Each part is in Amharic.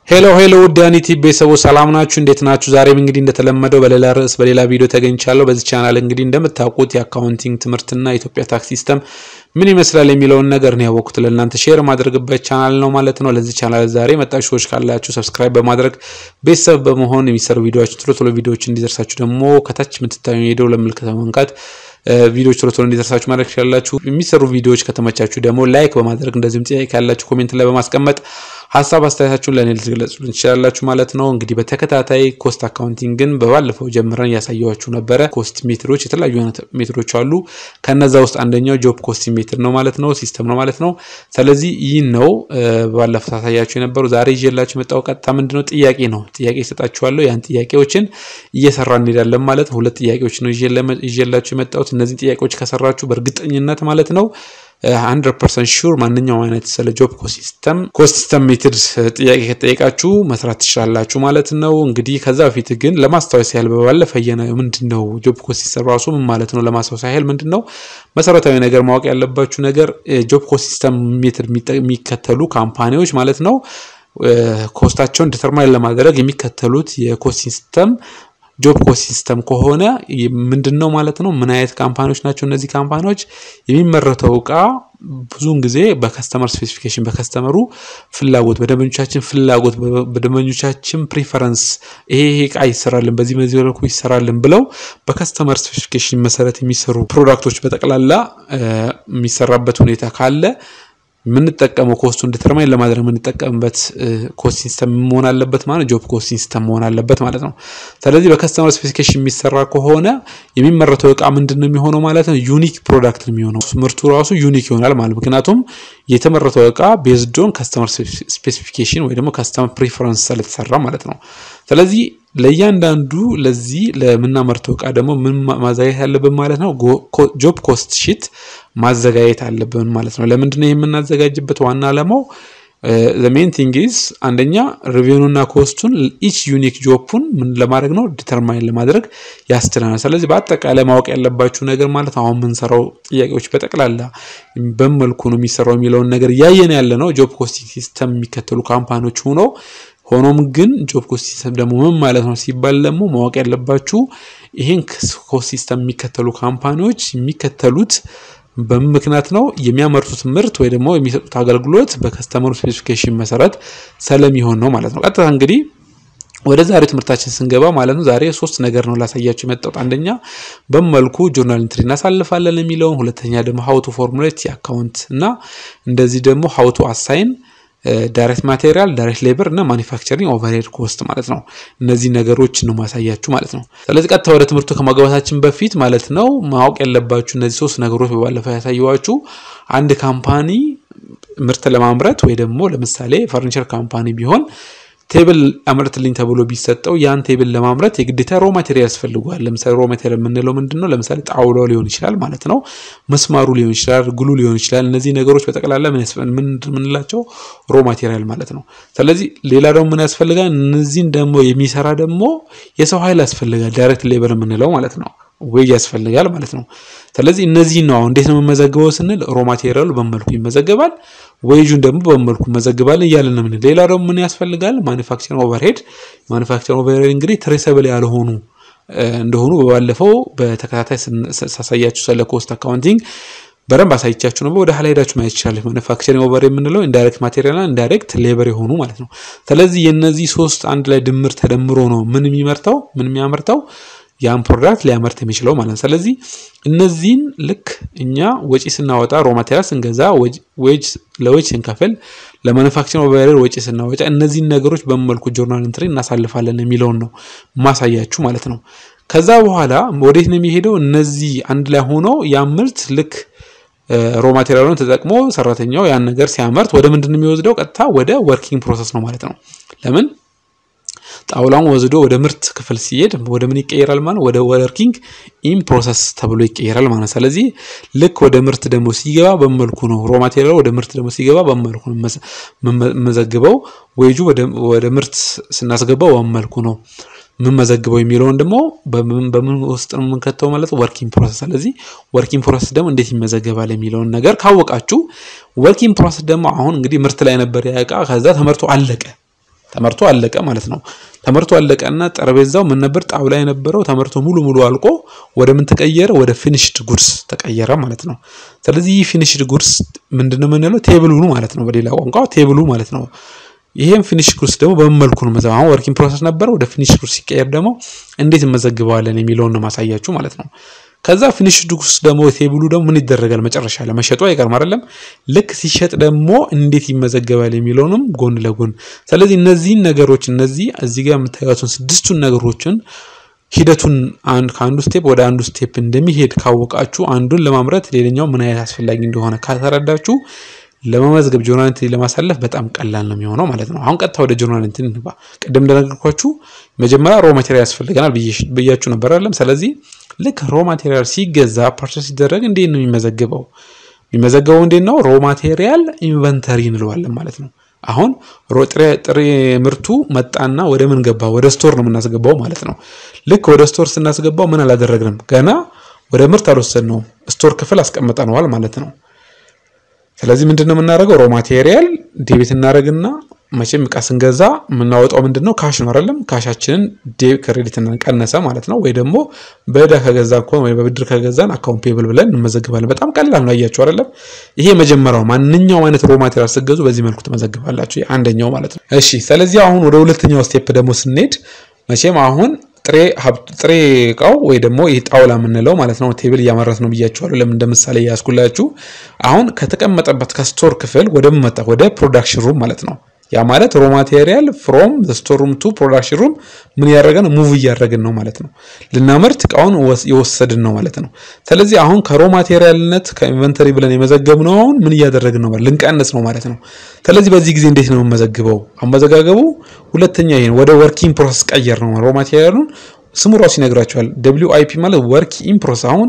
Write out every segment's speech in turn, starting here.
ሄሎ ሄሎ ውድ ያኒቲ ቤተሰቦች ሰላም ናችሁ? እንዴት ናችሁ? ዛሬም እንግዲህ እንደተለመደው በሌላ ርዕስ በሌላ ቪዲዮ ተገኝቻለሁ። በዚህ ቻናል እንግዲህ እንደምታውቁት የአካውንቲንግ ትምህርትና የኢትዮጵያ ታክስ ሲስተም ምን ይመስላል የሚለውን ነገር ነው ያወቅኩት ለእናንተ ሼር ማድረግበት ቻናል ነው ማለት ነው። ለዚህ ቻናል ዛሬ መጣችሁ ሰዎች ካላችሁ ሰብስክራይብ በማድረግ ቤተሰብ በመሆን የሚሰሩ ቪዲዮዎች ቶሎ ቶሎ ቪዲዮዎች እንዲደርሳችሁ ደግሞ ከታች የምትታዩ ሄደው ለምልክት በመንካት ቪዲዮዎች ቶሎ ቶሎ እንዲደርሳችሁ ማድረግ ትችላላችሁ። የሚሰሩ ቪዲዮዎች ከተመቻችሁ ደግሞ ላይክ በማድረግ እንደዚሁም ጥያቄ ካላችሁ ኮሜንት ላይ በማስቀመጥ ሀሳብ አስተያየታችሁን ለእኔ ልትገለጹልን ትችላላችሁ ማለት ነው። እንግዲህ በተከታታይ ኮስት አካውንቲንግን በባለፈው ጀምረን እያሳየኋችሁ ነበረ። ኮስት ሜትዶች የተለያዩ አይነት ሜትዶች አሉ። ከነዛ ውስጥ አንደኛው ጆብ ኮስት ሜትድ ነው ማለት ነው፣ ሲስተም ነው ማለት ነው። ስለዚህ ይህ ነው ባለፈው ታሳያችሁ የነበሩ። ዛሬ ይዤላችሁ የመጣው ቀጥታ ምንድነው ጥያቄ ነው። ጥያቄ ይሰጣችኋለሁ። ያን ጥያቄዎችን እየሰራ እንሄዳለን ማለት ነው። ሁለት ጥያቄዎች ነው ይዤላችሁ የመጣሁት። እነዚህን ጥያቄዎች ከሰራችሁ በእርግጠኝነት ማለት ነው ሀንድረድ ፐርሰንት ሹር ማንኛውም አይነት ስለ ጆብ ኮስት ሲስተም ኮስት ሲስተም ሜትድ ጥያቄ ከጠየቃችሁ መስራት ትችላላችሁ ማለት ነው። እንግዲህ ከዛ በፊት ግን ለማስታወስ ያህል በባለፈ የናየው ምንድን ነው ጆብ ኮስት ሲስተም ራሱ ምን ማለት ነው ለማስታወስ ያህል ምንድን ነው መሰረታዊ ነገር ማወቅ ያለባችሁ ነገር ጆብ ኮስት ሲስተም ሜትድ የሚከተሉ ካምፓኒዎች ማለት ነው ኮስታቸውን ዲተርማይን ለማድረግ የሚከተሉት የኮስት ሲስተም ጆብ ኮስት ሲስተም ከሆነ ምንድን ነው ማለት ነው? ምን አይነት ካምፓኒዎች ናቸው እነዚህ ካምፓኒዎች? የሚመረተው እቃ ብዙውን ጊዜ በከስተመር ስፔሲፊኬሽን በከስተመሩ ፍላጎት፣ በደንበኞቻችን ፍላጎት፣ በደንበኞቻችን ፕሪፈረንስ ይሄ ይሄ እቃ ይሰራልን፣ በዚህ በዚህ መልኩ ይሰራልን ብለው በከስተመር ስፔሲፊኬሽን መሰረት የሚሰሩ ፕሮዳክቶች በጠቅላላ የሚሰራበት ሁኔታ ካለ የምንጠቀመው ኮስቱን ዲተርማይን ለማድረግ የምንጠቀምበት ኮስት ሲስተም መሆን አለበት ማለት ጆብ ኮስት ሲስተም መሆን አለበት ማለት ነው። ስለዚህ በከስተመር ስፔሲፊኬሽን የሚሰራ ከሆነ የሚመረተው እቃ ምንድን ነው የሚሆነው ማለት ነው? ዩኒክ ፕሮዳክት ነው የሚሆነው። ምርቱ ራሱ ዩኒክ ይሆናል ማለት ምክንያቱም የተመረተው እቃ ቤዝዶን ከስተመር ስፔሲፊኬሽን ወይ ደግሞ ከስተመር ፕሪፈረንስ ስለተሰራ ማለት ነው። ስለዚህ ለእያንዳንዱ ለዚህ ለምናመርተው እቃ ደግሞ ምን ማዘጋጀት አለብን ማለት ነው? ጆብ ኮስት ሺት ማዘጋጀት አለብን ማለት ነው። ለምንድን ነው የምናዘጋጅበት ዋና ዓላማው ሜን ቲንግ ኢዝ አንደኛ ሪቪኑና ኮስቱን ኢች ዩኒክ ጆፑን ምን ለማድረግ ነው ዲተርማይን ለማድረግ ያስችለናል። ስለዚህ በአጠቃላይ ማወቅ ያለባችሁ ነገር ማለት አሁን የምንሰራው ጥያቄዎች በጠቅላላ በመልኩ ነው የሚሰራው የሚለውን ነገር እያየን ያለ ነው። ጆብ ኮስት ሲስተም የሚከተሉ ካምፓኒዎች ሆኖ ሆኖም ግን ጆብ ኮስት ሲስተም ደግሞ ምን ማለት ነው ሲባል ደግሞ ማወቅ ያለባችሁ ይህን ኮስት ሲስተም የሚከተሉ ካምፓኒዎች የሚከተሉት በምን ምክንያት ነው የሚያመርቱት ምርት ወይ ደግሞ የሚሰጡት አገልግሎት በከስተመሩ ስፔሲፊኬሽን መሰረት ስለሚሆን ነው ማለት ነው። ቀጥታ እንግዲህ ወደ ዛሬው ትምህርታችን ስንገባ ማለት ነው ዛሬ ሶስት ነገር ነው ላሳያችሁ የመጣሁት። አንደኛ በመልኩ ጆርናል ኢንትሪ እናሳልፋለን የሚለውን፣ ሁለተኛ ደግሞ ሀውቱ ፎርሙሌት የአካውንት እና እንደዚህ ደግሞ ሀውቱ አሳይን ዳይሬክት ማቴሪያል ዳይሬክት ሌበር እና ማኒፋክቸሪንግ ኦቨርሄድ ኮስት ማለት ነው። እነዚህ ነገሮች ነው ማሳያችሁ ማለት ነው። ስለዚህ ቀጥታ ወደ ትምህርቱ ከማግባታችን በፊት ማለት ነው ማወቅ ያለባችሁ እነዚህ ሶስት ነገሮች በባለፈው ያሳየኋችሁ አንድ ካምፓኒ ምርት ለማምረት ወይ ደግሞ ለምሳሌ ፈርኒቸር ካምፓኒ ቢሆን ቴብል አምርትልኝ ተብሎ ቢሰጠው ያን ቴብል ለማምረት የግዴታ ሮ ማቴሪያል ያስፈልገዋል። ለምሳሌ ሮ ማቴሪያል የምንለው ምንድን ነው? ለምሳሌ ጣውላው ሊሆን ይችላል ማለት ነው። መስማሩ ሊሆን ይችላል፣ ግሉ ሊሆን ይችላል። እነዚህ ነገሮች በጠቅላላ ምንላቸው ሮ ማቴሪያል ማለት ነው። ስለዚህ ሌላ ደግሞ ምን ያስፈልጋል? እነዚህን ደግሞ የሚሰራ ደግሞ የሰው ኃይል ያስፈልጋል። ዳይሬክት ሌበር የምንለው ማለት ነው። ዌጅ ያስፈልጋል ማለት ነው። ስለዚህ እነዚህ ነው አሁን እንዴት ነው የምመዘግበው ስንል ሮ ማቴሪያሉ በመልኩ ይመዘገባል፣ ዌጁን ደግሞ በመልኩ መዘግባለን እያለን ነው። ምን ሌላ ደግሞ ምን ያስፈልጋል? ማኒፋክቸሪንግ ኦቨርሄድ። ማኒፋክቸሪንግ ኦቨርሄድ እንግዲህ ትሬሰብል ያልሆኑ እንደሆኑ በባለፈው በተከታታይ ሳሳያችሁ ስለ ኮስት አካውንቲንግ በደንብ አሳይቻችሁ ነው። ወደ ኋላ ሄዳችሁ ማየት ይችላል። ማኒፋክቸሪንግ ኦቨር የምንለው ኢንዳይሬክት ማቴሪያል ኢንዳይሬክት ሌበር የሆኑ ማለት ነው። ስለዚህ የነዚህ ሶስት አንድ ላይ ድምር ተደምሮ ነው ምን የሚመርተው ምን የሚያመርተው ያን ፕሮዳክት ሊያመርት የሚችለው ማለት ነው። ስለዚህ እነዚህን ልክ እኛ ወጪ ስናወጣ ሮ ማቴሪያል ስንገዛ ዌጅ ለዌጅ ስንከፍል ለማኑፋክቸሪንግ ኦቨርሄድ ወጪ ስናወጣ እነዚህን ነገሮች በመልኩ ጆርናል ኢንትሪ እናሳልፋለን የሚለውን ነው ማሳያችሁ ማለት ነው። ከዛ በኋላ ወዴት ነው የሚሄደው? እነዚህ አንድ ላይ ሆኖ ያን ምርት ልክ ሮ ማቴሪያሉን ተጠቅሞ ሰራተኛው ያን ነገር ሲያመርት ወደ ምንድን ነው የሚወስደው? ቀጥታ ወደ ወርኪንግ ፕሮሰስ ነው ማለት ነው። ለምን ጣውላውን ወስዶ ወደ ምርት ክፍል ሲሄድ ወደ ምን ይቀየራል ማለት ወደ ወርኪንግ ኢን ፕሮሰስ ተብሎ ይቀየራል ማለት ስለዚህ ልክ ወደ ምርት ደግሞ ሲገባ በመልኩ ነው ሮ ማቴሪያል ወደ ምርት ደግሞ ሲገባ በመልኩ ነው የምመዘግበው ዌጁ ወደ ምርት ስናስገባው በመልኩ ነው የምንመዘግበው የሚለውን ደግሞ በምን ውስጥ ነው የምንከተው ማለት ወርኪንግ ፕሮሰስ። ስለዚህ ወርኪንግ ፕሮሰስ ደግሞ እንዴት ይመዘገባል የሚለውን ነገር ካወቃችሁ፣ ወርኪንግ ፕሮሰስ ደግሞ አሁን እንግዲህ ምርት ላይ ነበር ያ እቃ ከዛ ተመርቶ አለቀ። ተመርቶ አለቀ ማለት ነው። ተመርቶ አለቀና ጠረጴዛው ምን ነበር ጣውላ የነበረው ተመርቶ ሙሉ ሙሉ አልቆ ወደ ምን ተቀየረ? ወደ ፊኒሽድ ጉድስ ተቀየረ ማለት ነው። ስለዚህ ይህ ፊኒሽድ ጉድስ ምንድነው የምንለው? ቴብሉ ማለት ነው። በሌላ ቋንቋ ቴብሉ ማለት ነው። ይሄም ፊኒሽ ጉድስ ደግሞ በምን መልኩ ነው መዘገብ? አሁን ወርኪንግ ፕሮሰስ ነበረ፣ ወደ ፊኒሽ ጉድስ ሲቀየር ደግሞ እንዴት እንመዘግበዋለን የሚለውን ነው ማሳያችሁ ማለት ነው። ከዛ ፊኒሽ ጉድስ ደግሞ ቴብሉ ደግሞ ምን ይደረጋል? መጨረሻ ላይ መሸጡ አይቀርም አይደለም? ልክ ሲሸጥ ደግሞ እንዴት ይመዘገባል የሚለውንም ጎን ለጎን ስለዚህ እነዚህን ነገሮች እነዚህ እዚህ ጋር የምታዩትን ስድስቱን ነገሮችን ሂደቱን ከአንዱ ስቴፕ ወደ አንዱ ስቴፕ እንደሚሄድ ካወቃችሁ አንዱን ለማምረት ሌላኛው ምን አይነት አስፈላጊ እንደሆነ ካልተረዳችሁ ለመመዝገብ ጆርናል ኢንትሪ ለማሳለፍ በጣም ቀላል ነው የሚሆነው ማለት ነው። አሁን ቀጥታ ወደ ጆርናል ኢንትሪ እንግባ። ቅድም እንደነገርኳችሁ መጀመሪያ ሮ ማቴሪያል ያስፈልገናል ብያችሁ ነበር አይደለም? ስለዚህ ልክ ሮ ማቴሪያል ሲገዛ ፐርቸስ ሲደረግ እንዴት ነው የሚመዘግበው? የሚመዘገበው እንዴት ነው? ሮ ማቴሪያል ኢንቨንተሪ እንለዋለን ማለት ነው። አሁን ጥሬ ምርቱ መጣና ወደ ምን ገባ? ወደ ስቶር ነው የምናስገባው ማለት ነው። ልክ ወደ ስቶር ስናስገባው ምን አላደረግንም? ገና ወደ ምርት አልወሰድነውም። ስቶር ክፍል አስቀምጠነዋል ማለት ነው። ስለዚህ ምንድን ነው የምናደርገው? ሮ ማቴሪያል ዴቢት እናደርግና መቼም እቃ ስንገዛ የምናወጣው ምንድን ነው? ካሽ ነው አይደለም? ካሻችንን ክሬዲት ቀነሰ ማለት ነው። ወይ ደግሞ በዕዳ ከገዛን ከሆነ ወይ በብድር ከገዛን አካውንት ፔብል ብለን እንመዘግባለን። በጣም ቀላል ነው። አያችሁ አይደለም? ይሄ የመጀመሪያው ማንኛውም አይነት ሮ ማቴሪያል ስትገዙ በዚህ መልኩ ትመዘግባላችሁ። አንደኛው ማለት ነው። እሺ፣ ስለዚህ አሁን ወደ ሁለተኛው ስቴፕ ደግሞ ስንሄድ መቼም አሁን ጥሬ ጥሬ እቃው ወይ ደግሞ ይህ ጣውላ የምንለው ማለት ነው። ቴብል እያመረት ነው ብያችኋለሁ። ለምን እንደ ምሳሌ እያስኩላችሁ አሁን ከተቀመጠበት ከስቶር ክፍል ወደ መጣ ወደ ፕሮዳክሽን ሩም ማለት ነው። ያ ማለት ሮ ማቴሪያል ፍሮም ስቶር ሩም ቱ ፕሮዳክሽን ሩም ምን እያደረገን ሙቭ እያደረግን ነው ማለት ነው። ልናመርት እቃውን የወሰድን ነው ማለት ነው። ስለዚህ አሁን ከሮ ማቴሪያልነት ከኢንቨንተሪ ብለን የመዘገብነው አሁን ምን እያደረግን ነው ማለት ልንቀንስ ነው ማለት ነው። ስለዚህ በዚህ ጊዜ እንዴት ነው የምመዘግበው? አመዘጋገቡ ሁለተኛ ይሄን ወደ ወርኪንግ ፕሮሰስ ቀየር ነው። ሮ ማቴሪያሉን ስሙ ራሱ ይነግራቸዋል። ደብሊው አይ ፒ ማለት ወርክ ኢን ፕሮሰስ አሁን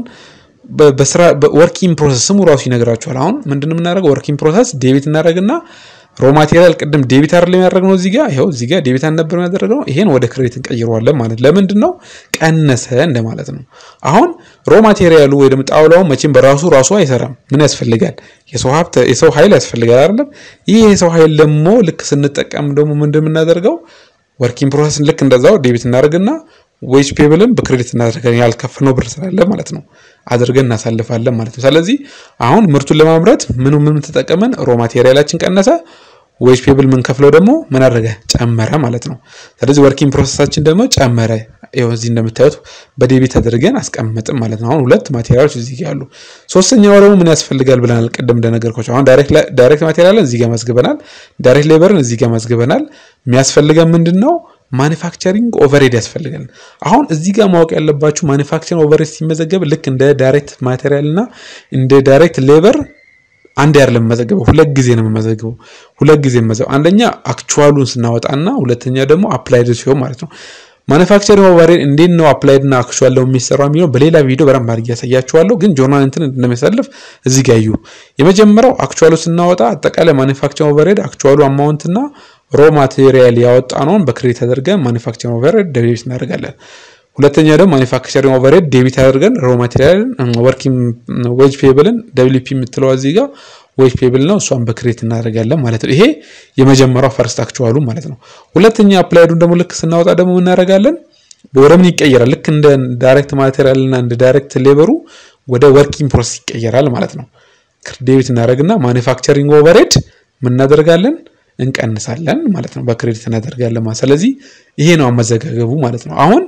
በስራ ወርኪንግ ፕሮሰስ ስሙ ራሱ ይነግራቸዋል። አሁን ምንድን ነው የምናደርገው? ወርኪንግ ፕሮሰስ ዴቢት እናደርግና ሮ ማቴሪያል ቅድም ዴቢት አይደለም ያደረግነው እዚህ ጋር ይኸው እዚህ ጋር ዴቢት አልነበረም ያደረግነው ይሄን ወደ ክሬዲት እንቀይረዋለን ማለት ለምንድን ነው ቀነሰ እንደማለት ነው አሁን ሮ ማቴሪያሉ ወይ ደግሞ ጣውላውን መቼም በራሱ ራሱ አይሰራም ምን ያስፈልጋል የሰው ሀብት የሰው ኃይል ያስፈልጋል አይደለም ይህ የሰው ኃይል ደግሞ ልክ ስንጠቀም ደግሞ ምንድን የምናደርገው ወርኪንግ ፕሮሰስን ልክ እንደዛው ዴቢት እናደርግና ዌጅ ፔብልን በክሬዲት እናደርጋለን ያልከፈልነው ብር ስላለ ማለት ነው አድርገን እናሳልፋለን ማለት ነው ስለዚህ አሁን ምርቱን ለማምረት ምን ምን ተጠቀመን ሮ ማቴሪያላችን ቀነሰ ዌጅ ፔብል የምንከፍለው ደግሞ ምን አደረገ ጨመረ ማለት ነው ስለዚህ ወርኪንግ ፕሮሰሳችን ደግሞ ጨመረ ይኸው እዚህ እንደምታዩት በዴቢት አድርገን አስቀምጥም ማለት ነው አሁን ሁለት ማቴሪያሎች እዚህ ያሉ ሶስተኛው ደግሞ ምን ያስፈልጋል ብለናል ቅድም እንደነገርኳቸው አሁን ዳይሬክት ማቴሪያልን እዚህ ጋር ማስገበናል ዳይሬክት ሌበርን እዚህ ጋር ማስገበናል የሚያስፈልገን ምንድን ነው ማኒፋክቸሪንግ ኦቨሬድ ያስፈልጋል አሁን እዚህ ጋር ማወቅ ያለባችሁ ማኒፋክቸሪንግ ኦቨሬድ ሲመዘገብ ልክ እንደ ዳይሬክት ማቴሪያል እና እንደ ዳይሬክት ሌበር አንድ አይደለም የምመዘገበው ሁለት ጊዜ ነው የምመዘገበው ሁለት ጊዜ መዘገብ አንደኛ አክቹዋሉን ስናወጣና ሁለተኛ ደግሞ አፕላይድ ሲሆን ማለት ነው ማኑፋክቸሪንግ ኦቨሬድ እንዴት ነው አፕላይድ እና አክቹዋል ነው የሚሰራው የሚለው በሌላ ቪዲዮ በደንብ አድርጌ ያሳያችኋለሁ ግን ጆርናል እንትን እንደሚያሳልፍ እዚህ ጋር እዩ የመጀመሪያው አክቹዋሉ ስናወጣ አጠቃላይ ማኑፋክቸሪንግ ኦቨሬድ አክቹዋሉ አማውንት እና ሮ ማቴሪያል ያወጣነውን በክሬዲት አድርገን ማኑፋክቸሪንግ ኦቨሬድ ደቢት እናደርጋለን ሁለተኛ ደግሞ ማኒፋክቸሪንግ ኦቨሬድ ዴቢት አድርገን ሮ ማቴሪያልን ወርኪንግ ዌጅ ፔብልን ደብሊፒ የምትለው እዚህ ጋር ዌጅ ፔብል ነው እሷን በክሬት እናደርጋለን ማለት ነው ይሄ የመጀመሪያው ፈርስት አክቹዋሉ ማለት ነው ሁለተኛ አፕላይዱን ደግሞ ልክ ስናወጣ ደግሞ እናደርጋለን ወደ ምን ይቀየራል ልክ እንደ ዳይሬክት ማቴሪያል እና እንደ ዳይሬክት ሌበሩ ወደ ወርኪንግ ፕሮሰስ ይቀየራል ማለት ነው ዴቢት እናደርግና ማኒፋክቸሪንግ ኦቨሬድ ምን እናደርጋለን እንቀንሳለን ማለት ነው በክሬዲት እናደርጋለን ማለት ስለዚህ ይሄ ነው አመዘጋገቡ ማለት ነው አሁን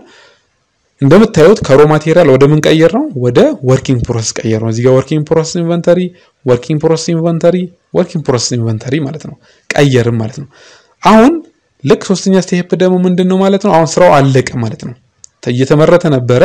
እንደምታዩት ከሮ ማቴሪያል ወደ ምን ቀየር ነው ወደ ወርኪንግ ፕሮሰስ ቀየር ነው እዚጋ ወርኪንግ ፕሮሰስ ኢንቨንተሪ ወርኪንግ ፕሮሰስ ኢንቨንተሪ ወርኪንግ ፕሮሰስ ኢንቨንተሪ ማለት ነው ቀየርም ማለት ነው አሁን ልክ ሶስተኛ ስቴፕ ደግሞ ምንድን ነው ማለት ነው አሁን ስራው አለቀ ማለት ነው እየተመረተ ነበረ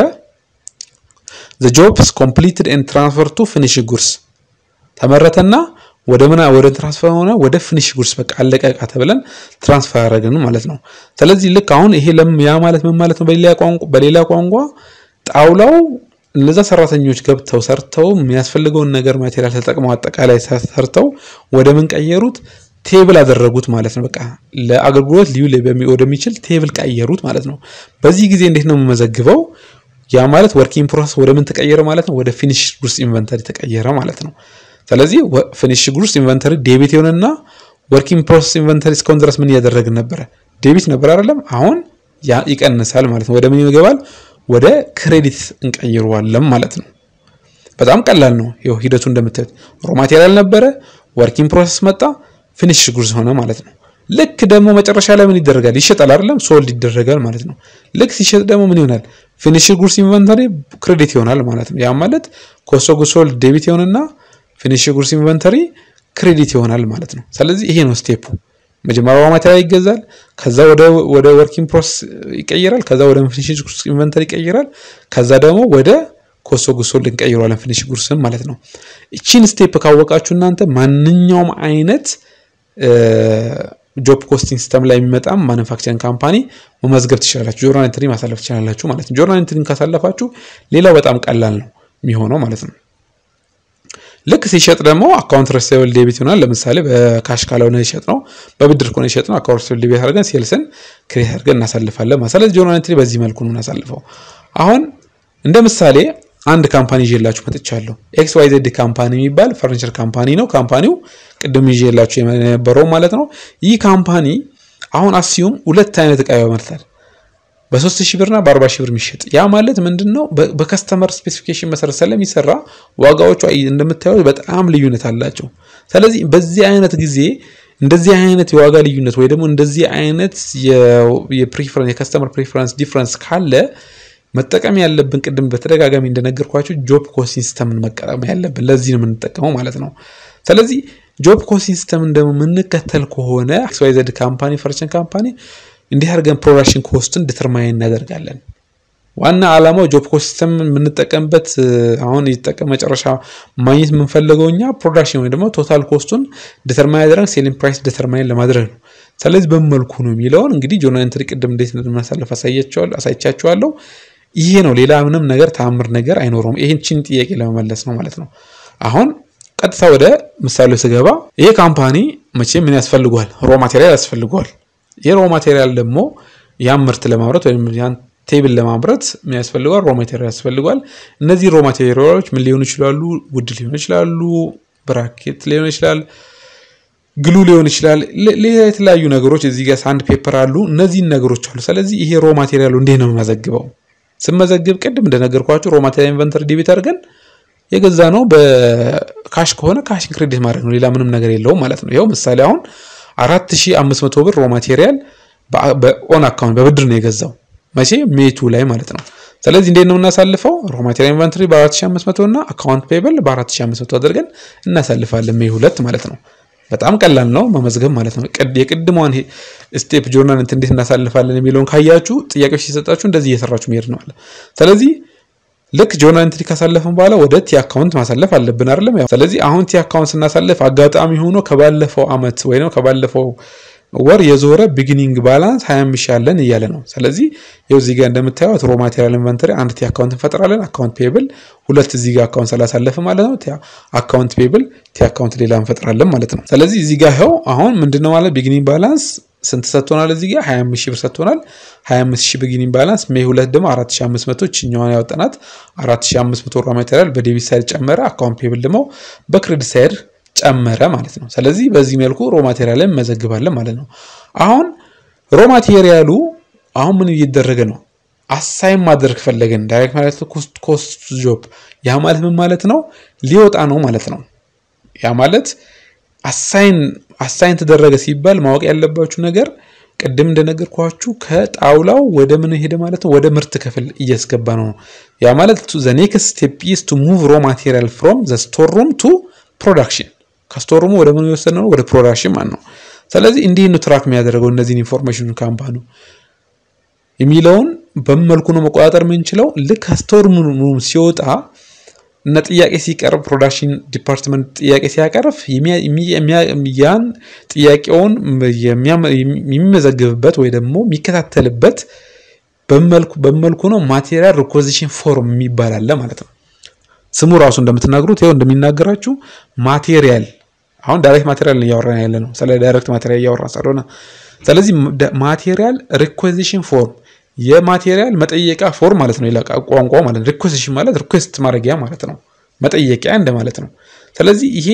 the jobs completed and transferred to finish goods ተመረተና ወደ ምን ወደ ትራንስፈር ሆነ ወደ ፊኒሽ ጉድስ በቃ አለቀ እቃ ተብለን ትራንስፈር አደረግን ማለት ነው። ስለዚህ ልክ አሁን ይሄ ለም ያ ማለት ምን ማለት ነው? በሌላ ቋንቋ በሌላ ቋንቋ ጣውላው እነዛ ሰራተኞች ገብተው ሰርተው የሚያስፈልገውን ነገር ማቴሪያል ተጠቅመው አጠቃላይ ሰርተው ወደ ምን ቀየሩት? ቴብል አደረጉት ማለት ነው። በቃ ለአገልግሎት ልዩ ወደሚችል ቴብል ቀየሩት ማለት ነው። በዚህ ጊዜ እንዴት ነው የምመዘግበው? ያ ማለት ወርኪንግ ፕሮሰስ ወደ ምን ተቀየረ ማለት ነው? ወደ ፊኒሽ ጉድስ ኢንቨንተሪ ተቀየረ ማለት ነው። ስለዚህ ፊኒሽ ጉድስ ኢንቨንተሪ ዴቢት የሆነና ወርኪንግ ፕሮሰስ ኢንቨንተሪ እስካሁን ድረስ ምን እያደረግን ነበረ? ዴቢት ነበር አይደለም? አሁን ያ ይቀንሳል ማለት ነው። ወደ ምን ይገባል? ወደ ክሬዲት እንቀይረዋለን ማለት ነው። በጣም ቀላል ነው። ይኸው ሂደቱ እንደምታዩት ሮ ማቴሪያል ነበረ፣ ወርኪንግ ፕሮሰስ መጣ፣ ፊኒሽ ጉድስ ሆነ ማለት ነው። ልክ ደግሞ መጨረሻ ላይ ምን ይደረጋል? ይሸጣል አይደለም? ሶልድ ይደረጋል ማለት ነው። ልክ ሲሸጥ ደግሞ ምን ይሆናል? ፊኒሽ ጉድስ ኢንቨንተሪ ክሬዲት ይሆናል ማለት ነው። ያ ማለት ኮስት ኦፍ ጉድስ ሶልድ ዴቢት ይሆንና ፊኒሽ ጉድስ ኢንቨንተሪ ክሬዲት ይሆናል ማለት ነው። ስለዚህ ይሄ ነው ስቴፑ። መጀመሪያ ሮ ማቴሪያል ይገዛል፣ ከዛ ወደ ወደ ወርኪንግ ፕሮሰስ ይቀይራል፣ ከዛ ወደ ፊኒሽ ጉድስ ኢንቨንተሪ ይቀይራል፣ ከዛ ደግሞ ወደ ኮስት ኦፍ ጉድስ ሶልድ እንቀይረዋለን ፊኒሽ ጉድስን ማለት ነው። እቺን ስቴፕ ካወቃችሁ እናንተ ማንኛውም አይነት ጆብ ኮስቲንግ ሲስተም ላይ የሚመጣም ማኑፋክቸሪንግ ካምፓኒ መመዝገብ ትችላላችሁ። ጆርናል ኢንትሪ ማሳለፍ ትችላላችሁ ማለት ነው። ጆርናል ኢንትሪን ካሳለፋችሁ ሌላው በጣም ቀላል ነው የሚሆነው ማለት ነው። ልክ ሲሸጥ ደግሞ አካውንት ረሲቨብል ዴቢት ይሆናል። ለምሳሌ በካሽ ካልሆነ ይሸጥ ነው፣ በብድር ከሆነ ይሸጥ ነው። አካውንት ረሲቨብል ዴቢት አድርገን ሴልስን ክሬት አድርገን እናሳልፋለን ማለት። ስለዚህ ጆርናል ኢንትሪ በዚህ መልኩ ነው እናሳልፈው። አሁን እንደ ምሳሌ አንድ ካምፓኒ ይዤላችሁ መጥቻለሁ። ኤክስ ዋይ ዜድ ካምፓኒ የሚባል ፈርኒቸር ካምፓኒ ነው። ካምፓኒው ቅድም ይዤላችሁ የነበረው ማለት ነው። ይህ ካምፓኒ አሁን አስዩም ሁለት አይነት እቃ ያመርታል በሶስት ሺህ ብርና በአርባ ሺህ ብር የሚሸጥ ያ ማለት ምንድን ነው? በከስተመር ስፔሲፊኬሽን መሰረት ስለሚሰራ ዋጋዎቹ እንደምታዩት በጣም ልዩነት አላቸው። ስለዚህ በዚህ አይነት ጊዜ እንደዚህ አይነት የዋጋ ልዩነት ወይ ደግሞ እንደዚህ አይነት የከስተመር ፕሪፈረንስ ዲፍረንስ ካለ መጠቀም ያለብን ቅድም በተደጋጋሚ እንደነገርኳቸው ጆብ ኮስቲንግ ሲስተምን መጠቀም ያለብን ለዚህ ነው የምንጠቀመው ማለት ነው። ስለዚህ ጆብ ኮስቲንግ ሲስተም እንደምንከተል ከሆነ ኤክስ ዋይ ዘድ ካምፓኒ ፈርኒቸር ካምፓኒ እንዲህ አድርገን ፕሮዳክሽን ኮስትን ዲተርማይን እናደርጋለን። ዋና ዓላማው ጆብ ኮስት ሲስተም የምንጠቀምበት አሁን ይጠቀም መጨረሻ ማግኘት የምንፈልገው እኛ ፕሮዳክሽን ወይ ደግሞ ቶታል ኮስቱን ዲተርማይን ያደረግ ሴሊንግ ፕራይስ ዲተርማይን ለማድረግ ነው። ስለዚህ በመልኩ ነው የሚለውን እንግዲህ ጆርናል ኢንትሪ ቅድም እንዴት እንደምናሳልፍ አሳይቻችኋለሁ። ይሄ ነው። ሌላ ምንም ነገር ተአምር ነገር አይኖረውም። ይህችን ጥያቄ ለመመለስ ነው ማለት ነው። አሁን ቀጥታ ወደ ምሳሌው ስገባ ይሄ ካምፓኒ መቼም ምን ያስፈልገዋል? ሮ ማቴሪያል ያስፈልገዋል። ይህ ሮ ማቴሪያል ደግሞ ያን ምርት ለማምረት ወይም ያን ቴብል ለማምረት ምን ያስፈልገዋል? ሮ ማቴሪያል ያስፈልገዋል። እነዚህ ሮ ማቴሪያሎች ምን ሊሆኑ ይችላሉ? ውድ ሊሆኑ ይችላሉ፣ ብራኬት ሊሆን ይችላል፣ ግሉ ሊሆን ይችላል፣ ሌላ የተለያዩ ነገሮች እዚህ ጋር ሳንድ ፔፐር አሉ። እነዚህን ነገሮች አሉ። ስለዚህ ይሄ ሮ ማቴሪያሉ እንዴት ነው የምመዘግበው? ስመዘግብ ቅድም እንደነገርኳችሁ ሮ ማቴሪያል ኢንቨንተሪ ዴቢት አድርገን የገዛ ነው በካሽ ከሆነ ካሽን ክሬዲት ማድረግ ነው። ሌላ ምንም ነገር የለውም ማለት ነው። ይኸው ምሳሌ አሁን 4500 ብር ሮ ማቴሪያል በኦን አካውንት በብድር ነው የገዛው መቼ ሜቱ ላይ ማለት ነው። ስለዚህ እንዴት ነው የምናሳልፈው? ሮ ማቴሪያል ኢንቨንተሪ በ4500 እና አካውንት ፔብል በ4500 አድርገን እናሳልፋለን ሜይ ሁለት ማለት ነው። በጣም ቀላል ነው መመዝገብ ማለት ነው። የቅድሟን ስቴፕ ጆርናል እንዴት እናሳልፋለን የሚለውን ካያችሁ ጥያቄዎች ሲሰጣችሁ እንደዚህ እየሰራችሁ መሄድ ነው አለ። ስለዚህ ልክ ጆርናል ኢንትሪ ካሳለፍን በኋላ ወደ ቲ አካውንት ማሳለፍ አለብን አይደለም? ስለዚህ አሁን ቲ አካውንት ስናሳልፍ አጋጣሚ ሆኖ ከባለፈው አመት ወይ ነው ከባለፈው ወር የዞረ ቢጊኒንግ ባላንስ 25 ሺህ ያለን እያለ ነው። ስለዚህ ይኸው እዚህ ጋር እንደምታዩት ሮ ማቴሪያል ኢንቨንተሪ አንድ ቲ አካውንት እንፈጥራለን። አካውንት ፔብል ሁለት እዚህ ጋር አካውንት ስላሳለፍ ማለት ነው። አካውንት ፔብል ቲ አካውንት ሌላ እንፈጥራለን ማለት ነው። ስለዚህ እዚህ ጋር ይኸው አሁን ምንድነው ማለት ቢጊኒንግ ባላንስ ስንት ሰጥቶናል? እዚህ ጋር 25 ሺህ ብር ሰጥቶናል። 25 ሺህ ቢጊኒንግ ባላንስ ሜይ ሁለት ደግሞ 4500 ችኛዋን ያወጣናት 4500 ሮ ማቴሪያል በዴቢት ሳይድ ጨመረ። አካውንት ፔብል ደግሞ በክሬዲት ሳይድ ጨመረ ማለት ነው። ስለዚህ በዚህ መልኩ ሮ ማቴሪያልን መዘግባለን ማለት ነው። አሁን ሮ ማቴሪያሉ አሁን ምን እየተደረገ ነው? አሳይን ማድረግ ፈለገን ዳይሬክት ማለት ኮስት ጆብ ያ ማለት ምን ማለት ነው? ሊወጣ ነው ማለት ነው። ያ ማለት አሳይን አሳይን ተደረገ ሲባል ማወቅ ያለባችሁ ነገር ቅድም እንደነገርኳችሁ ከጣውላው ወደ ምን ሄደ ማለት ነው? ወደ ምርት ክፍል እያስገባ ነው። ያ ማለት ዘ ኔክስት ስቴፕ ኢዝ ቱ ሙቭ ሮ ማቴሪያል ፍሮም ዘ ስቶር ሩም ቱ ፕሮዳክሽን ከስቶር ሩሙ ወደ ምን የወሰድ ነው? ወደ ፕሮዳክሽን ማለት ነው። ስለዚህ እንዲህ ነው ትራክ የሚያደርገው እነዚህን ኢንፎርሜሽን ካምፓኒ የሚለውን በመልኩ ነው መቆጣጠር የምንችለው። ልክ ከስቶር ሩም ሲወጣ እና ጥያቄ ሲቀርብ ፕሮዳክሽን ዲፓርትመንት ጥያቄ ሲያቀርብ ያን ጥያቄውን የሚመዘግብበት ወይ ደግሞ የሚከታተልበት በመልኩ ነው ማቴሪያል ሪኮዚሽን ፎርም የሚባል አለ ማለት ነው። ስሙ ራሱ እንደምትናገሩት ይኸው እንደሚናገራችሁ ማቴሪያል አሁን ዳይሬክት ማቴሪያል እያወራን ያለ ነው። ስለ ዳይሬክት ማቴሪያል እያወራን ስለሆነ ስለዚህ ማቴሪያል ሪኮዚሽን ፎርም የማቴሪያል መጠየቂያ ፎርም ማለት ነው። ሌላ ቋንቋ ማለት ነው። ሪኩዌስሽን ማለት ሪኩዌስት ማድረጊያ ማለት ነው። መጠየቂያ እንደማለት ነው። ስለዚህ ይሄን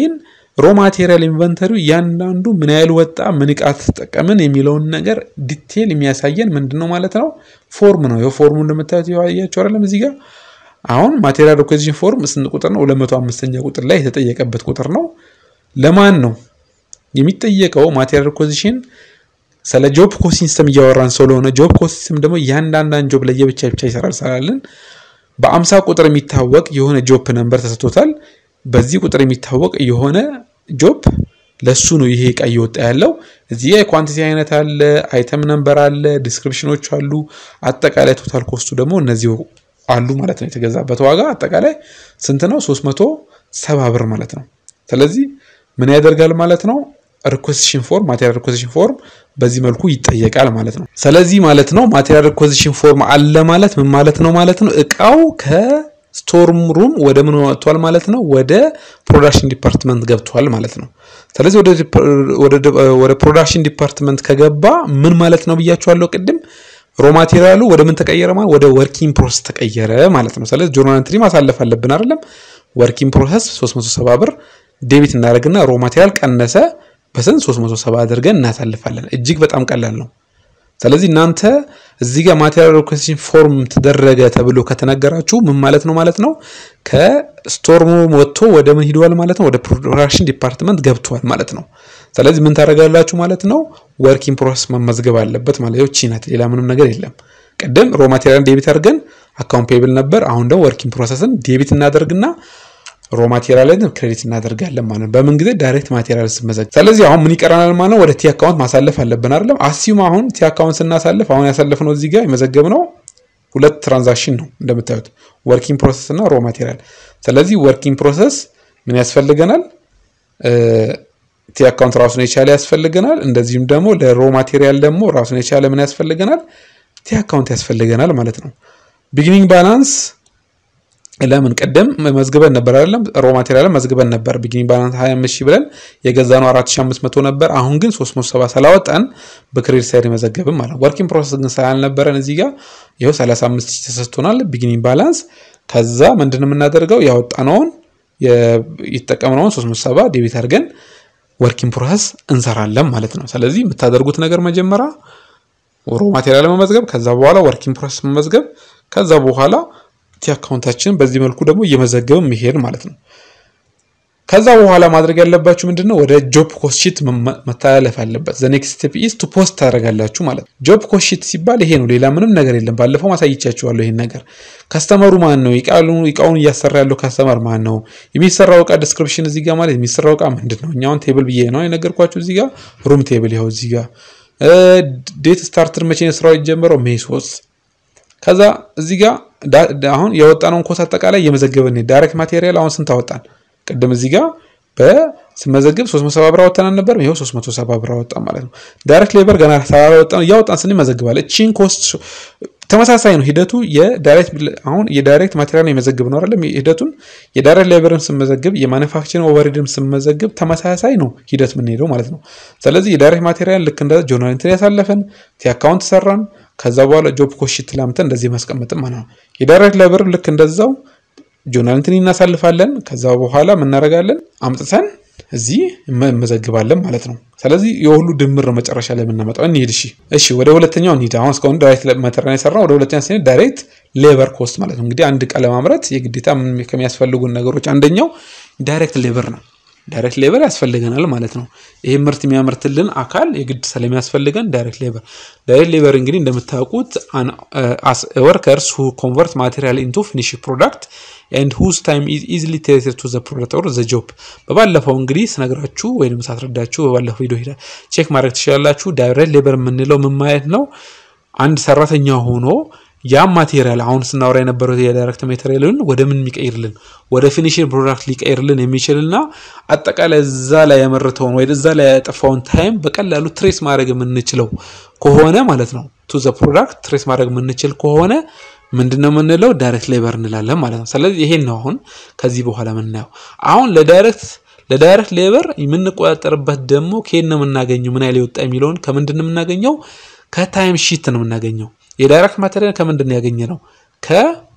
ሮ ማቴሪያል ኢንቨንተሪው እያንዳንዱ ምን ያህል ወጣ፣ ምን እቃ ተጠቀምን የሚለውን ነገር ዲቴል የሚያሳየን ምንድን ነው ማለት ነው ፎርም ነው። ይኸው ፎርሙ እንደምታዩት ያያቸው አይደለም እዚህ ጋር አሁን ማቴሪያል ሪኮዚሽን ፎርም ስንት ቁጥር ነው? 205ኛ ቁጥር ላይ የተጠየቀበት ቁጥር ነው። ለማን ነው የሚጠየቀው? ማቴሪያል ሪኮዚሽን ስለ ጆብ ኮስት ሲስተም እያወራን ስለሆነ ጆብ ኮስት ሲስተም ደግሞ እያንዳንዳን ጆብ ለየብቻ ብቻ ይሰራል ስላለን በአምሳ ቁጥር የሚታወቅ የሆነ ጆብ ነንበር ተሰጥቶታል። በዚህ ቁጥር የሚታወቅ የሆነ ጆብ ለሱ ነው ይሄ እቃ እየወጣ ያለው። እዚህ ጋር የኳንቲቲ አይነት አለ፣ አይተም ነንበር አለ፣ ዲስክሪፕሽኖች አሉ። አጠቃላይ ቶታል ኮስቱ ደግሞ እነዚህ አሉ ማለት ነው። የተገዛበት ዋጋ አጠቃላይ ስንት ነው? 370 ብር ማለት ነው። ስለዚህ ምን ያደርጋል ማለት ነው ሪኮዚሽን ፎርም ማቴሪያል ሪኮዚሽን ፎርም በዚህ መልኩ ይጠየቃል ማለት ነው። ስለዚህ ማለት ነው ማቴሪያል ሪኮዚሽን ፎርም አለ ማለት ምን ማለት ነው ማለት ነው እቃው ከስቶርም ሩም ወደ ምን ወጥቷል ማለት ነው ወደ ፕሮዳክሽን ዲፓርትመንት ገብቷል ማለት ነው። ስለዚህ ወደ ፕሮዳክሽን ዲፓርትመንት ከገባ ምን ማለት ነው ብያችኋለሁ ቅድም ሮ ማቴሪያሉ ወደ ምን ተቀየረ ማለት ወደ ወርኪንግ ፕሮሰስ ተቀየረ ማለት ነው። ስለዚህ ጆርናል ኤንትሪ ማሳለፍ አለብን አይደለም። ወርኪንግ ፕሮሰስ 370 ብር ዴቢት እናደርግና ሮ ማቴሪያል ቀነሰ በስንት 370 አድርገን እናሳልፋለን። እጅግ በጣም ቀላል ነው። ስለዚህ እናንተ እዚህ ጋር ማቴሪያል ሪኩዌስሽን ፎርም ተደረገ ተብሎ ከተነገራችሁ ምን ማለት ነው ማለት ነው ከስቶርሙ ወጥቶ ወደ ምን ሂደዋል ማለት ነው ወደ ፕሮዳክሽን ዲፓርትመንት ገብቷል ማለት ነው። ስለዚህ ምን ታደርጋላችሁ ማለት ነው ወርኪንግ ፕሮሰስ መመዝገብ አለበት ማለት ነው። ቺናት ሌላ ምንም ነገር የለም። ቅድም ሮ ማቴሪያል ዴቢት አድርገን አካውንት ፔብል ነበር። አሁን ደግሞ ወርኪንግ ፕሮሰስን ዴቢት እናደርግና ሮ ማቴሪያልን ክሬዲት እናደርጋለን ማለት ነው። በምን ጊዜ ዳይሬክት ማቴሪያል ስመዘግ። ስለዚህ አሁን ምን ይቀረናል ማለት ነው? ወደ ቲ አካውንት ማሳለፍ አለብን አይደለም? አሲዩም አሁን ቲ አካውንት ስናሳልፍ አሁን ያሳለፍነው እዚህ ጋር የመዘገብነው ሁለት ትራንዛክሽን ነው እንደምታዩት ወርኪንግ ፕሮሰስ እና ሮ ማቴሪያል። ስለዚህ ወርኪንግ ፕሮሰስ ምን ያስፈልገናል? ቲ አካውንት ራሱን የቻለ ያስፈልገናል። እንደዚሁም ደግሞ ለሮ ማቴሪያል ደግሞ ራሱን የቻለ ምን ያስፈልገናል? ቲ አካውንት ያስፈልገናል ማለት ነው። ቢጊኒንግ ባላንስ ለምን ቅድም መዝግበን ነበር አይደለም? ሮ ማቴሪያልን መዝግበን ነበር። ቢጊኒንግ ባላንስ 25 ሺህ ብለን የገዛነው 4500 ነበር። አሁን ግን 370 ስላወጣን በክሬዲት ሳይድ መዘገብም ማለት ነው። ወርኪንግ ፕሮሰስ ግን ስላልነበረን እዚህ ጋር ይኸው 35 ሺህ ተሰጥቶናል ቢጊኒንግ ባላንስ። ከዛ ምንድን የምናደርገው ያወጣነውን የተጠቀምነውን 370 ዴቢት አድርገን ወርኪንግ ፕሮሰስ እንሰራለን ማለት ነው። ስለዚህ የምታደርጉት ነገር መጀመሪያ ሮ ማቴሪያል መመዝገብ፣ ከዛ በኋላ ወርኪንግ ፕሮሰስ መመዝገብ፣ ከዛ በኋላ ቲ አካውንታችን በዚህ መልኩ ደግሞ እየመዘገብን መሄድ ማለት ነው። ከዛ በኋላ ማድረግ ያለባችሁ ምንድን ነው? ወደ ጆብ ኮስት ሺት መተላለፍ አለበት። ዘ ኔክስት ስቴፕ ኢዝ ቱ ፖስት ታደርጋላችሁ ማለት ነው። ጆብ ኮስት ሺት ሲባል ይሄ ነው፣ ሌላ ምንም ነገር የለም። ባለፈው ማሳይቻችኋለሁ ይሄን ነገር። ከስተመሩ ማን ነው? እቃውን እያሰራ ያለው ከስተመር ማን ነው? የሚሰራው እቃ ዲስክሪፕሽን እዚህ ጋር ማለት የሚሰራው እቃ ምንድን ነው? እኛውን ቴብል ብዬ ነው የነገርኳችሁ። እዚህ ጋር ሩም ቴብል ይኸው እዚህ ጋር ዴት ስታርትር መቼ ነው ስራው የጀመረው? ሜይ ሶስት ከዛ እዚህ ጋር አሁን የወጣነውን ኮስ አጠቃላይ እየመዘገብን ዳይሬክት ማቴሪያል አሁን ስንት አወጣን? ቅድም እዚህ ጋር በስመዘግብ 370 ብር አወጣን ነበር። ይኸው 370 ብር አወጣን ማለት ነው። ዳይሬክት ሌበር ገና ሳላወጣን እያወጣን ስን መዘግባል። እቺን ኮስት ተመሳሳይ ነው ሂደቱ። የዳይሬክት አሁን የዳይሬክት ማቴሪያል የመዘግብ ነው አይደለም? ሂደቱን የዳይሬክት ሌበርን ስመዘግብ የማኑፋክቸሪንግ ኦቨርሄድም ስመዘግብ ተመሳሳይ ነው ሂደት የምንሄደው ማለት ነው። ስለዚህ የዳይሬክት ማቴሪያል ልክ እንደ ጆርናል ኢንትሪ ያሳለፈን ቲ አካውንት ሰራን ከዛ በኋላ ጆብ ኮስት ሺት ላምተን እንደዚህ ማስቀመጥም ማለት ነው። የዳይሬክት ሌበር ልክ እንደዛው ጆርናል ኢንትሪ እናሳልፋለን። ከዛ በኋላ ምናደርጋለን አምጥተን እዚህ እንመዘግባለን ማለት ነው። ስለዚህ የሁሉ ድምር ነው መጨረሻ ላይ የምናመጣው። እንሂድ እሺ፣ እሺ ወደ ሁለተኛው እንሂድ። አሁን እስካሁን ዳይሬክት ማቴሪያል የሰራው ወደ ሁለተኛ ስንሄድ ዳይሬክት ሌበር ኮስት ማለት ነው። እንግዲህ አንድ ዕቃ ለማምረት የግዴታ ከሚያስፈልጉን ነገሮች አንደኛው ዳይሬክት ሌበር ነው። ዳይሬክት ሌበር ያስፈልገናል ማለት ነው። ይህ ምርት የሚያመርትልን አካል የግድ ስለሚያስፈልገን ዳይሬክት ሌበር ዳይሬክት ሌበር እንግዲህ እንደምታውቁት ወርከርስ ሁ ኮንቨርት ማቴሪያል ኢንቱ ፊኒሽ ፕሮዳክት ኤንድ ሁዝ ታይም ኢዝ ኢዝሊ ቴሌትድ ቱ ዘ ፕሮዳክት ኦር ዘ ጆብ። በባለፈው እንግዲህ ስነግራችሁ ወይም ሳስረዳችሁ በባለፈው ቪዲዮ ሄዳ ቼክ ማድረግ ትችላላችሁ። ዳይሬክት ሌበር የምንለው ምን ማለት ነው? አንድ ሰራተኛ ሆኖ ያም ማቴሪያል አሁን ስናወራ የነበረው የዳይሬክት ማቴሪያልን ወደ ምን የሚቀይርልን ወደ ፊኒሽንግ ፕሮዳክት ሊቀይርልን የሚችልና አጠቃላይ እዛ ላይ ያመረተውን ወይ እዛ ላይ ያጠፋውን ታይም በቀላሉ ትሬስ ማድረግ የምንችለው ከሆነ ማለት ነው ቱ ዘ ፕሮዳክት ትሬስ ማድረግ የምንችል ከሆነ ምንድን ነው የምንለው ዳይሬክት ሌበር እንላለን ማለት ነው። ስለዚህ ይሄን ነው አሁን ከዚህ በኋላ የምናየው። አሁን ለዳይሬክት ለዳይሬክት ሌበር የምንቆጣጠርበት ደግሞ ከየት ነው የምናገኘው? ምን ያህል የወጣ የሚለውን ከምንድን ነው የምናገኘው? ከታይም ሺት ነው የምናገኘው። የዳይሬክት ማቴሪያል ከምንድን ነው ያገኘ ነው?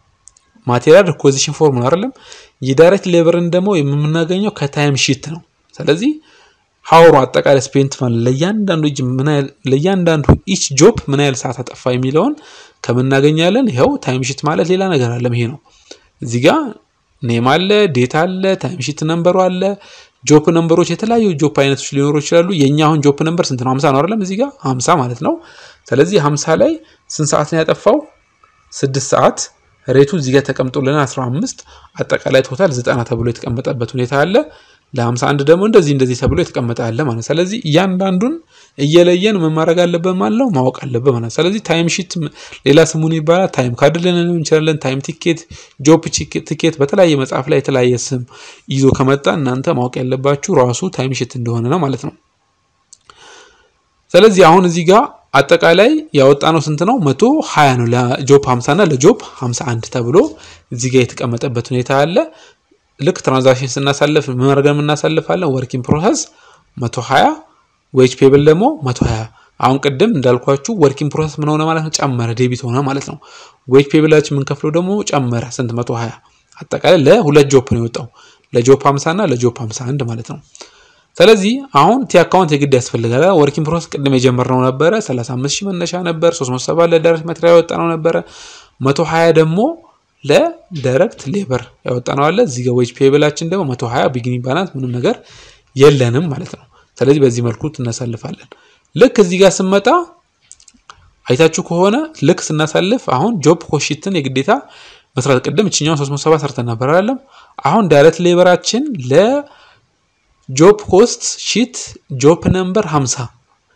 ከማቴሪያል ሪኮዚሽን ፎርም ነው አይደለም። የዳይሬክት ሌበርን ደግሞ የምናገኘው ከታይም ሺት ነው። ስለዚህ ሀወሩ አጠቃላይ ስፔንት ማለት ለእያንዳንዱ እጅ ምን ያህል ለእያንዳንዱ ኢች ጆብ ምን ያህል ሰዓት አጠፋ የሚለውን ከምናገኛለን። ይኸው ታይም ሺት ማለት ሌላ ነገር አለም። ይሄ ነው እዚህ ጋር ኔም አለ፣ ዴት አለ፣ ታይም ሺት ነምበሩ አለ፣ ጆፕ ነምበሮች፣ የተለያዩ ጆፕ አይነቶች ሊኖሩ ይችላሉ። የእኛ አሁን ጆፕ ነምበር ስንት ነው? ሀምሳ ነው አይደለም? እዚህ ጋር ሀምሳ ማለት ነው። ስለዚህ ሀምሳ ላይ ስንት ሰዓት ነው ያጠፋው? ስድስት ሰዓት ሬቱ እዚህ ጋር ተቀምጦልን 15 አጠቃላይ ቶታል 90 ተብሎ የተቀመጠበት ሁኔታ አለ። ለ51 ደግሞ እንደዚህ እንደዚህ ተብሎ የተቀመጠ አለ ማለት። ስለዚህ እያንዳንዱን እየለየን ምን ማድረግ አለብን ማለት ነው ማወቅ አለብን ማለት። ስለዚህ ታይም ሺት ሌላ ስሙን ይባላል። ታይም ካርድ ልንለው እንችላለን። ታይም ቲኬት፣ ጆፕ ቲኬት በተለያየ መጽሐፍ ላይ የተለያየ ስም ይዞ ከመጣ እናንተ ማወቅ ያለባችሁ ራሱ ታይም ሺት እንደሆነ ነው ማለት ነው። ስለዚህ አሁን እዚህ ጋር አጠቃላይ ያወጣነው ስንት ነው? መቶ ሀያ ነው ለጆፕ 50 እና ለጆፕ 51 ተብሎ እዚህ ጋር የተቀመጠበት ሁኔታ አለ። ልክ ትራንዛክሽን ስናሳልፍ ምን አድርገን የምናሳልፋለን? ወርኪንግ ፕሮሰስ 120 ዌጅ ፔብል ደግሞ 120 አሁን ቅድም እንዳልኳችሁ ወርኪንግ ፕሮሰስ ምን ሆነ ማለት ነው? ጨመረ፣ ዴቢት ሆነ ማለት ነው። ዌጅ ፔብላችን የምንከፍለው ደግሞ ጨመረ። ስንት? 120 አጠቃላይ ለሁለት ጆፕ ነው የወጣው ለጆፕ 50 እና ለጆፕ 51 ማለት ነው። ስለዚህ አሁን ቲ አካውንት የግድ ያስፈልጋል። ወርኪንግ ፕሮሰስ ቅድም የጀመርነው ነበረ 35 ሺህ መነሻ ነበር። 370 ለዳይሬክት ማቴሪያል ያወጣነው ነበረ። 120 ደግሞ ለዳይሬክት ሌበር ያወጣነው አለ። እዚህ ጋር ዌጅ ፔብላችን ደግሞ 120 ቢጊኒንግ ባላንስ ምንም ነገር የለንም ማለት ነው። ስለዚህ በዚህ መልኩ እናሳልፋለን። ልክ እዚህ ጋር ስመጣ አይታችሁ ከሆነ ልክ ስናሳልፍ አሁን ጆብ ኮሽትን የግዴታ መስራት ቅድም እችኛውን 370 ሰርተን ነበር አይደለም። አሁን ዳይሬክት ሌበራችን ለ ጆፕ ኮስት ሺት ጆፕ ነምበር 50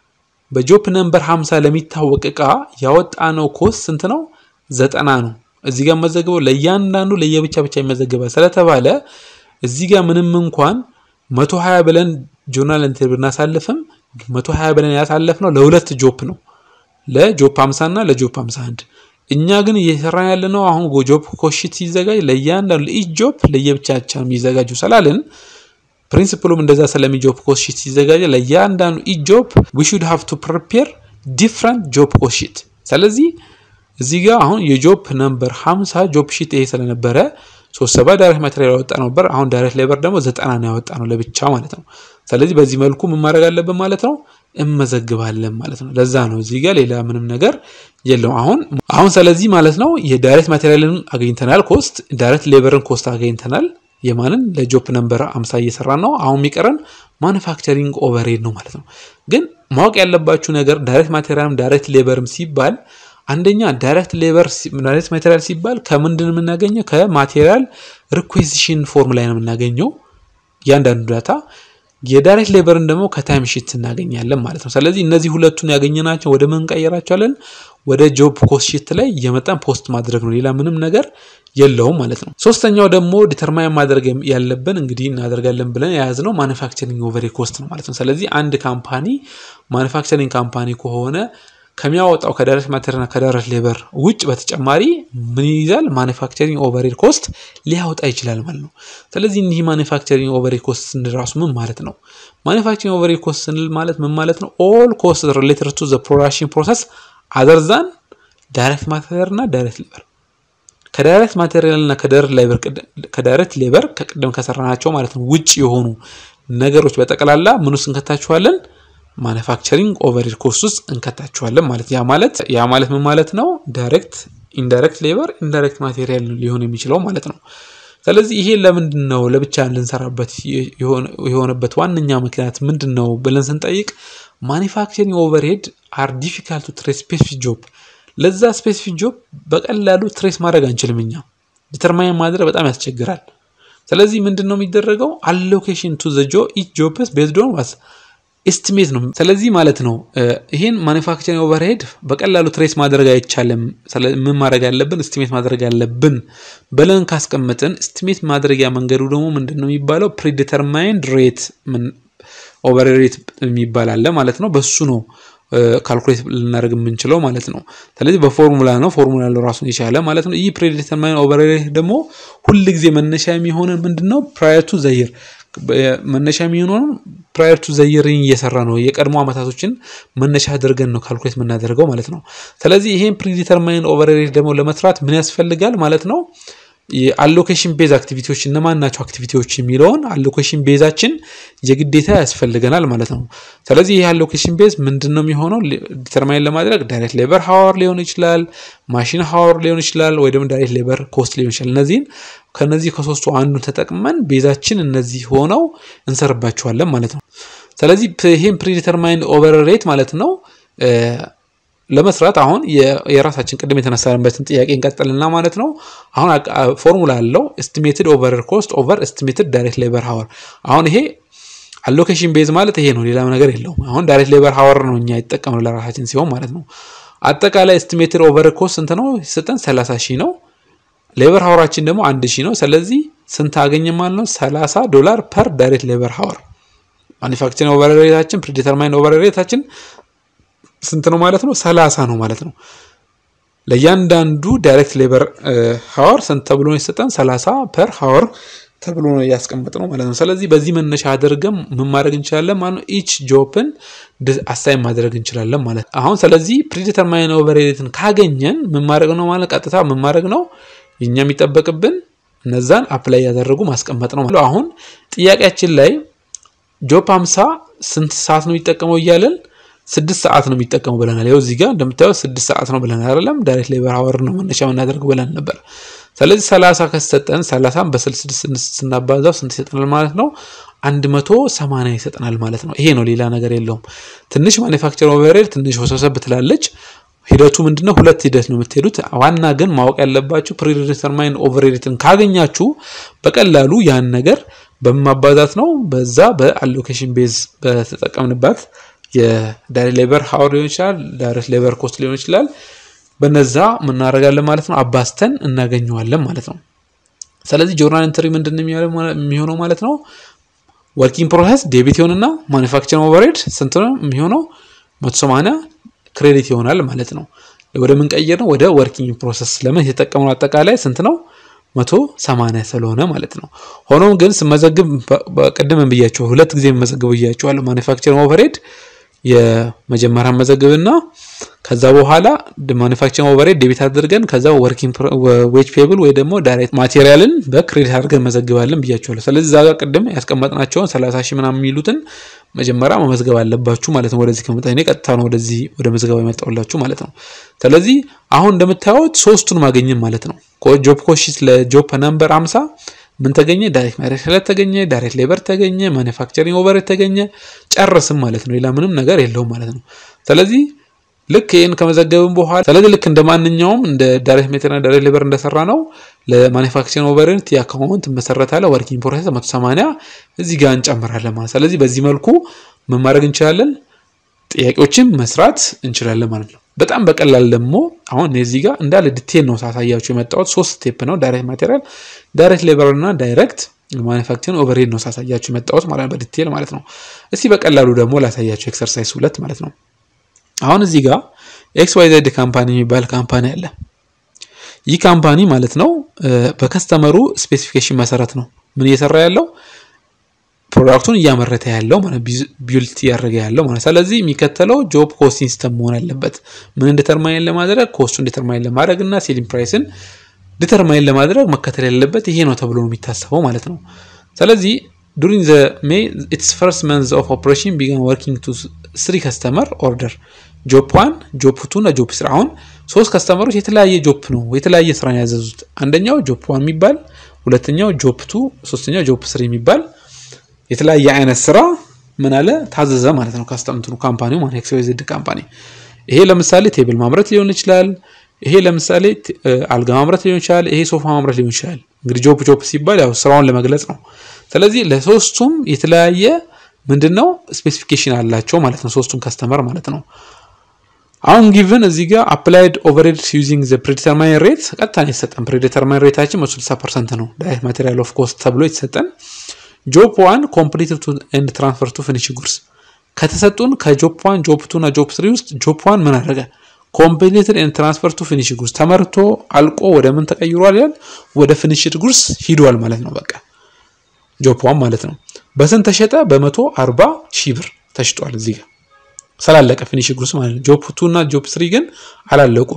በጆፕ ነምበር 50 ለሚታወቅ እቃ ያወጣነው ኮስት ስንት ነው? ዘጠና ነው። እዚህ ጋር መዘግበው ለእያንዳንዱ ለየብቻ ብቻ ይመዘግባል ስለተባለ እዚህ ጋር ምንም እንኳን 120 ብለን ጆርናል ኢንተር ብናሳልፍም 120 ብለን ያሳለፍነው ለሁለት ጆፕ ነው፣ ለጆፕ 50 እና ለጆፕ 51 እኛ ግን እየሰራን ያለነው አሁን ጆፕ ኮሽት ሲዘጋጅ ለእያንዳንዱ ለኢች ጆፕ ለየብቻቻ የሚዘጋጁ ስላልን ፕሪንሲፕሉም እንደዛ ስለሚ ጆብ ኮስት ሺት ሲዘጋጀ ለእያንዳንዱ ኢች ጆብ ዊ ሹድ ሃቭ ቱ ፕሪፔር ዲፍረንት ጆብ ኮስት ሺት። ስለዚህ እዚህ ጋር አሁን የጆብ ነምበር 50 ጆብ ሺት ይሄ ስለነበረ ሶስት ሰባ ዳይሬክት ማቴሪያል ያወጣ ነበር። አሁን ዳይሬክት ሌበር ደግሞ ዘጠና ነው ያወጣ ነው ለብቻ ማለት ነው። ስለዚህ በዚህ መልኩ ምን ማድረግ አለብን ማለት ነው እመዘግባለን ማለት ነው። ለዛ ነው እዚህ ጋር ሌላ ምንም ነገር የለው። አሁን አሁን ስለዚህ ማለት ነው የዳይሬክት ማቴሪያልን አገኝተናል፣ ኮስት ዳይሬክት ሌበርን ኮስት አገኝተናል። የማንን ለጆፕ ነምበር 50 እየሰራ ነው። አሁን የሚቀረን ማኑፋክቸሪንግ ኦቨርሄድ ነው ማለት ነው። ግን ማወቅ ያለባችሁ ነገር ዳይሬክት ማቴሪያልም ዳይሬክት ሌበርም ሲባል አንደኛ ዳይሬክት ሌበር ዳይሬክት ማቴሪያል ሲባል ከምንድን የምናገኘው ከማቴሪያል ሪኩዌዚሽን ፎርም ላይ ነው የምናገኘው እያንዳንዱ ዳታ። የዳይሬክት ሌበርን ደግሞ ከታይም ሺት እናገኛለን ማለት ነው። ስለዚህ እነዚህ ሁለቱን ያገኘናቸው ወደ ምን እንቀይራቸዋለን? ወደ ጆብ ኮስት ሺት ላይ እየመጣን ፖስት ማድረግ ነው። ሌላ ምንም ነገር የለውም ማለት ነው። ሶስተኛው ደግሞ ዲተርማይን ማድረግ ያለብን እንግዲህ እናደርጋለን ብለን የያዝነው ማኑፋክቸሪንግ ኦቨሬድ ኮስት ነው ማለት ነው። ስለዚህ አንድ ካምፓኒ ማኑፋክቸሪንግ ካምፓኒ ከሆነ ከሚያወጣው ከዳይሬክት ማቴሪያልና ከዳይሬክት ሌበር ውጭ በተጨማሪ ምን ይይዛል? ማኑፋክቸሪንግ ኦቨሬድ ኮስት ሊያወጣ ይችላል ማለት ነው። ስለዚህ እኒህ ማኑፋክቸሪንግ ኦቨሬድ ኮስት ስንል ራሱ ምን ማለት ነው? ማኑፋክቸሪንግ ኦቨሬድ ኮስት ስንል ማለት ምን ማለት ነው? ኦል ኮስት ሪሌትድ ቱ ዘ ፕሮዳክሽን ፕሮሰስ አዘር ዛን ዳይሬክት ማቴሪያል እና ዳይሬክት ሌበር ከዳይሬክት ማቴሪያል እና ከዳይሬክት ሌበር ከቅድም ከሰራናቸው ማለት ነው ውጭ የሆኑ ነገሮች በጠቅላላ ምን ውስጥ እንከታችኋለን? ማኑፋክቸሪንግ ኦቨርሄድ ኮስት ውስጥ እንከታችኋለን ማለት ያ ማለት ያ ማለት ምን ማለት ነው? ዳይሬክት ኢንዳይሬክት ሌበር ኢንዳይሬክት ማቴሪያል ሊሆን የሚችለው ማለት ነው። ስለዚህ ይሄ ለምንድን ነው ለብቻ ልንሰራበት የሆነበት ዋነኛ ምክንያት ምንድን ነው ብለን ስንጠይቅ ማኒፋክቸሪንግ ኦቨርሄድ አር ዲፊካልት ቱ ትሬስ ስፔሲፊክ ጆብ ለዛ ስፔሲፊክ ጆብ በቀላሉ ትሬስ ማድረግ አንችልም። እኛ ዲተርማይን ማድረግ በጣም ያስቸግራል። ስለዚህ ምንድን ነው የሚደረገው? አሎኬሽን ቱ ዘ ጆ ኢች ጆብስ ቤዝድ ኦን ዋስ ኤስቲሜት ነው። ስለዚህ ማለት ነው ይህን ማኒፋክቸሪንግ ኦቨርሄድ በቀላሉ ትሬስ ማድረግ አይቻልም። ምን ማድረግ ያለብን ኤስቲሜት ማድረግ ያለብን ብለን ካስቀመጥን ኤስቲሜት ማድረጊያ መንገዱ ደግሞ ምንድን ነው የሚባለው? ፕሪዲተርማይንድ ሬት ኦቨርሬት የሚባል አለ ማለት ነው። በሱ ነው ካልኩሌት ልናደርግ የምንችለው ማለት ነው። ስለዚህ በፎርሙላ ነው። ፎርሙላ ያለው ራሱን የቻለ ማለት ነው። ይህ ፕሪዲተርማይን ኦቨርሬት ደግሞ ሁል ጊዜ መነሻ የሚሆነን ምንድን ነው? ፕራየር ቱ ዘይር መነሻ የሚሆነው ፕራየር ቱ ዘይርን እየሰራ ነው። የቀድሞ ዓመታቶችን መነሻ አድርገን ነው ካልኩሌት የምናደርገው ማለት ነው። ስለዚህ ይሄን ፕሪዲተርማይን ኦቨርሬት ደግሞ ለመስራት ምን ያስፈልጋል ማለት ነው? የአሎኬሽን ቤዝ አክቲቪቲዎች እነማን ናቸው አክቲቪቲዎች የሚለውን አሎኬሽን ቤዛችን የግዴታ ያስፈልገናል ማለት ነው። ስለዚህ ይህ አሎኬሽን ቤዝ ምንድን ነው የሚሆነው ዲተርማይን ለማድረግ ዳይሬክት ሌበር ሀወር ሊሆን ይችላል፣ ማሽን ሀወር ሊሆን ይችላል፣ ወይ ደግሞ ዳይሬክት ሌበር ኮስት ሊሆን ይችላል። እነዚህን ከነዚህ ከሶስቱ አንዱን ተጠቅመን ቤዛችን እነዚህ ሆነው እንሰርባቸዋለን ማለት ነው። ስለዚህ ይህም ፕሪዲተርማይንድ ኦቨር ሬት ማለት ነው ለመስራት አሁን የራሳችን ቅድም የተነሳንበትን ጥያቄ እንቀጥልና ማለት ነው። አሁን ፎርሙላ አለው ኤስቲሜትድ ኦቨር ኮስት ኦቨር ኤስቲሜትድ ዳይሬክት ሌበር ሀወር። አሁን ይሄ አሎኬሽን ቤዝ ማለት ይሄ ነው፣ ሌላ ነገር የለውም። አሁን ዳይሬክት ሌበር ሀወር ነው እኛ የተጠቀምነው ለራሳችን ሲሆን ማለት ነው። አጠቃላይ ኤስቲሜትድ ኦቨር ኮስት ስንት ነው ሲሰጠን 30 ሺህ ነው። ሌበር ሀወራችን ደግሞ አንድ ሺህ ነው። ስለዚህ ስንት አገኘ ማለት ነው? 30 ዶላር ፐር ዳይሬክት ሌበር ሀወር። ማኒፋክቸሪንግ ኦቨር ሬታችን ፕሪዲተርማይንድ ኦቨር ሬታችን ስንት ነው ማለት ነው? ሰላሳ ነው ማለት ነው። ለእያንዳንዱ ዳይሬክት ሌበር ሀወር ስንት ተብሎ ነው የሰጠን? ሰላሳ ፐር ሀወር ተብሎ ነው እያስቀመጥ ነው ማለት ነው። ስለዚህ በዚህ መነሻ አድርገን ምን ማድረግ እንችላለን ማለት ነው? ኢች ጆፕን አሳይን ማድረግ እንችላለን ማለት ነው። አሁን ስለዚህ ፕሪዲተርማይን ኦቨር ሬትን ካገኘን ምን ማድረግ ነው ማለት ቀጥታ ምን ማድረግ ነው የኛ የሚጠበቅብን እነዛን አፕላይ ያደረጉ ማስቀመጥ ነው ማለት አሁን ጥያቄያችን ላይ ጆፕ 50 ስንት ሰዓት ነው የሚጠቀመው እያለን ስድስት ሰዓት ነው የሚጠቀመው ብለናል። ይኸው እዚህ ጋር እንደምታየው ስድስት ሰዓት ነው ብለናል አይደለም? ዳይሬክት ሌበር ሀወር ነው መነሻ የምናደርገው ብለን ነበር። ስለዚህ ሰላሳ ከሰጠን ሰላሳን በስልስድስት ስናባዛው ስንት ይሰጠናል ማለት ነው? አንድ መቶ ሰማንያ ይሰጠናል ማለት ነው። ይሄ ነው፣ ሌላ ነገር የለውም። ትንሽ ማኒፋክቸር ኦቨርሄድ ትንሽ ወሰብሰብ ትላለች። ሂደቱ ምንድነው? ሁለት ሂደት ነው የምትሄዱት። ዋና ግን ማወቅ ያለባችሁ ፕሪዲተርማይን ኦቨርሄድን ካገኛችሁ በቀላሉ ያን ነገር በማባዛት ነው በዛ በአሎኬሽን ቤዝ በተጠቀምንባት የዳይሬክት ሌበር ሀወር ሊሆን ይችላል፣ ዳይሬክት ሌበር ኮስት ሊሆን ይችላል። በነዛ ምናደርጋለን ማለት ነው፣ አባዝተን እናገኘዋለን ማለት ነው። ስለዚህ ጆርናል ኢንትሪ ምንድን ነው የሚሆነው ማለት ነው? ወርኪንግ ፕሮሰስ ዴቢት ይሆንና ማኒፋክቸሪንግ ኦቨርሄድ ስንት ነው የሚሆነው? መቶ ሰማንያ ክሬዲት ይሆናል ማለት ነው። ወደ ምን ቀይር ነው? ወደ ወርኪንግ ፕሮሰስ ለምን የተጠቀምነው አጠቃላይ ስንት ነው? መቶ ሰማንያ ስለሆነ ማለት ነው። ሆኖም ግን ስመዘግብ ቅድም ብያቸው ሁለት ጊዜ መዘግብ ብያቸዋለሁ። ማኒፋክቸሪንግ ኦቨርሄድ የመጀመሪያ መዘግብና ከዛ በኋላ ማኒፋክቸሪንግ ኦቨርሄድ ዴቢት አድርገን ከዛ ወርኪንግ ዌጅ ፔብል ወይ ደግሞ ዳይሬክት ማቴሪያልን በክሬዲት አድርገን መዘግባለን ብያቸዋለሁ። ስለዚህ እዛ ጋር ቅድም ያስቀመጥናቸውን ሰላሳ ሺህ ምናምን የሚሉትን መጀመሪያ መመዝገብ አለባችሁ ማለት ነው። ወደዚህ ከመጣ እኔ ቀጥታ ነው ወደዚህ ወደ መዝገባ የመጣሁላችሁ ማለት ነው። ስለዚህ አሁን እንደምታዩት ሶስቱን ማገኘን ማለት ነው። ጆብ ኮሽት ለጆብ ነምበር 50 ምን ተገኘ? ዳይሬክት ማቴሪያል ተገኘ፣ ዳይሬክት ሌበር ተገኘ፣ ማኒፋክቸሪንግ ኦቨርሄድ ተገኘ። ጨርስም ማለት ነው። ሌላ ምንም ነገር የለውም ማለት ነው። ስለዚህ ልክ ይህን ከመዘገብን በኋላ ስለዚህ ልክ እንደ ማንኛውም እንደ ዳይሬክት ሜቴሪያል ዳይሬክት ሌበር እንደሰራ ነው ለማኒፋክቸሪንግ ኦቨርሄድ ቲ አካውንት መሰረታለ ወርኪንግ ፕሮሰስ 180 እዚህ ጋር እንጨምራለን ማለት ስለዚህ በዚህ መልኩ ምን ማድረግ እንችላለን ጥያቄዎችን መስራት እንችላለን ማለት ነው። በጣም በቀላል ደግሞ አሁን እዚህ ጋር እንዳለ ዲቴል ነው ሳሳያችሁ የመጣሁት ሶስት ስቴፕ ነው። ዳይሬክት ማቴሪያል፣ ዳይሬክት ሌበር እና ዳይሬክት ማኒፋክቸሪንግ ኦቨርሄድ ነው ሳሳያችሁ የመጣሁት ማለት ነው በዲቴል ማለት ነው። እስቲ በቀላሉ ደግሞ ላሳያችሁ ኤክሰርሳይዝ ሁለት ማለት ነው። አሁን እዚህ ጋር ኤክስ ዋይ ዜድ ካምፓኒ የሚባል ካምፓኒ አለ። ይህ ካምፓኒ ማለት ነው በከስተመሩ ስፔሲፊኬሽን መሰረት ነው ምን እየሰራ ያለው ፕሮዳክቱን እያመረተ ያለው ማለት ቢልት እያደረገ ያለው ማለት ስለዚህ የሚከተለው ጆብ ኮስቲንግ ሲስተም መሆን አለበት። ምን ዲተርማይን ለማድረግ ኮስቱን ዲተርማይን ለማድረግ እና ሴሊንግ ፕራይስን ዲተርማይን ለማድረግ መከተል ያለበት ይሄ ነው ተብሎ ነው የሚታሰበው ማለት ነው። ስለዚህ ዱሪንግ ዘ ሜይ ኢትስ ፈርስት መንዝ ኦፍ ኦፕሬሽን ቢጋን ወርኪንግ ቱ ስሪ ከስተመር ኦርደር ጆፕ ዋን ጆፕ ቱ እና ጆፕ ስሪ። አሁን ሶስት ከስተመሮች የተለያየ ጆፕ ነው የተለያየ ስራ ነው ያዘዙት። አንደኛው ጆፕ ዋን የሚባል ሁለተኛው ጆፕ ቱ ሶስተኛው ጆፕ ስሪ የሚባል የተለያየ አይነት ስራ ምን አለ ታዘዘ ማለት ነው። ካስተምትኑ ካምፓኒው ማለት ኤክስ ዋይ ዜድ ካምፓኒ ይሄ ለምሳሌ ቴብል ማምረት ሊሆን ይችላል። ይሄ ለምሳሌ አልጋ ማምረት ሊሆን ይችላል። ይሄ ሶፋ ማምረት ሊሆን ይችላል። እንግዲህ ጆፕ ጆፕ ሲባል ያው ስራውን ለመግለጽ ነው። ስለዚህ ለሶስቱም የተለያየ ምንድን ነው ስፔሲፊኬሽን አላቸው ማለት ነው። ሶስቱም ከስተመር ማለት ነው። አሁን ጊቭን እዚህ ጋር አፕላይድ ኦቨርሄድ ዩዚንግ ዘ ፕሪዲተርማይን ሬት ቀጥታ ነው የተሰጠን። ፕሪዲተርማይን ሬታችን 60 ፐርሰንት ነው ዳይሬክት ማቴሪያል ኦፍ ኮስት ተብሎ የተሰጠን ጆፕ ዋን ኮምፕሊት ኤንድ ትራንስፈር ቱ ፊኒሽ ጉርስ ከተሰጡን ከጆፕ ዋን ጆፕ ቱ እና ጆፕ ስሪ ውስጥ ጆፕ ዋን ምን አደረገ? ኮምፕሊትድ ኤንድ ትራንስፈር ቱ ፊኒሽ ጉርስ ተመርቶ አልቆ ወደ ምን ተቀይሯል ይላል? ወደ ፊኒሽድ ጉርስ ሂዷል ማለት ነው። በቃ ጆፕ ዋን ማለት ነው። በስንት ተሸጠ? በመቶ አርባ ሺህ ብር ተሽጧል። እዚህ ጋር ስላለቀ ፊኒሽ ጉርስ ማለት ነው። ጆፕ ቱ እና ጆፕ ስሪ ግን አላለቁም።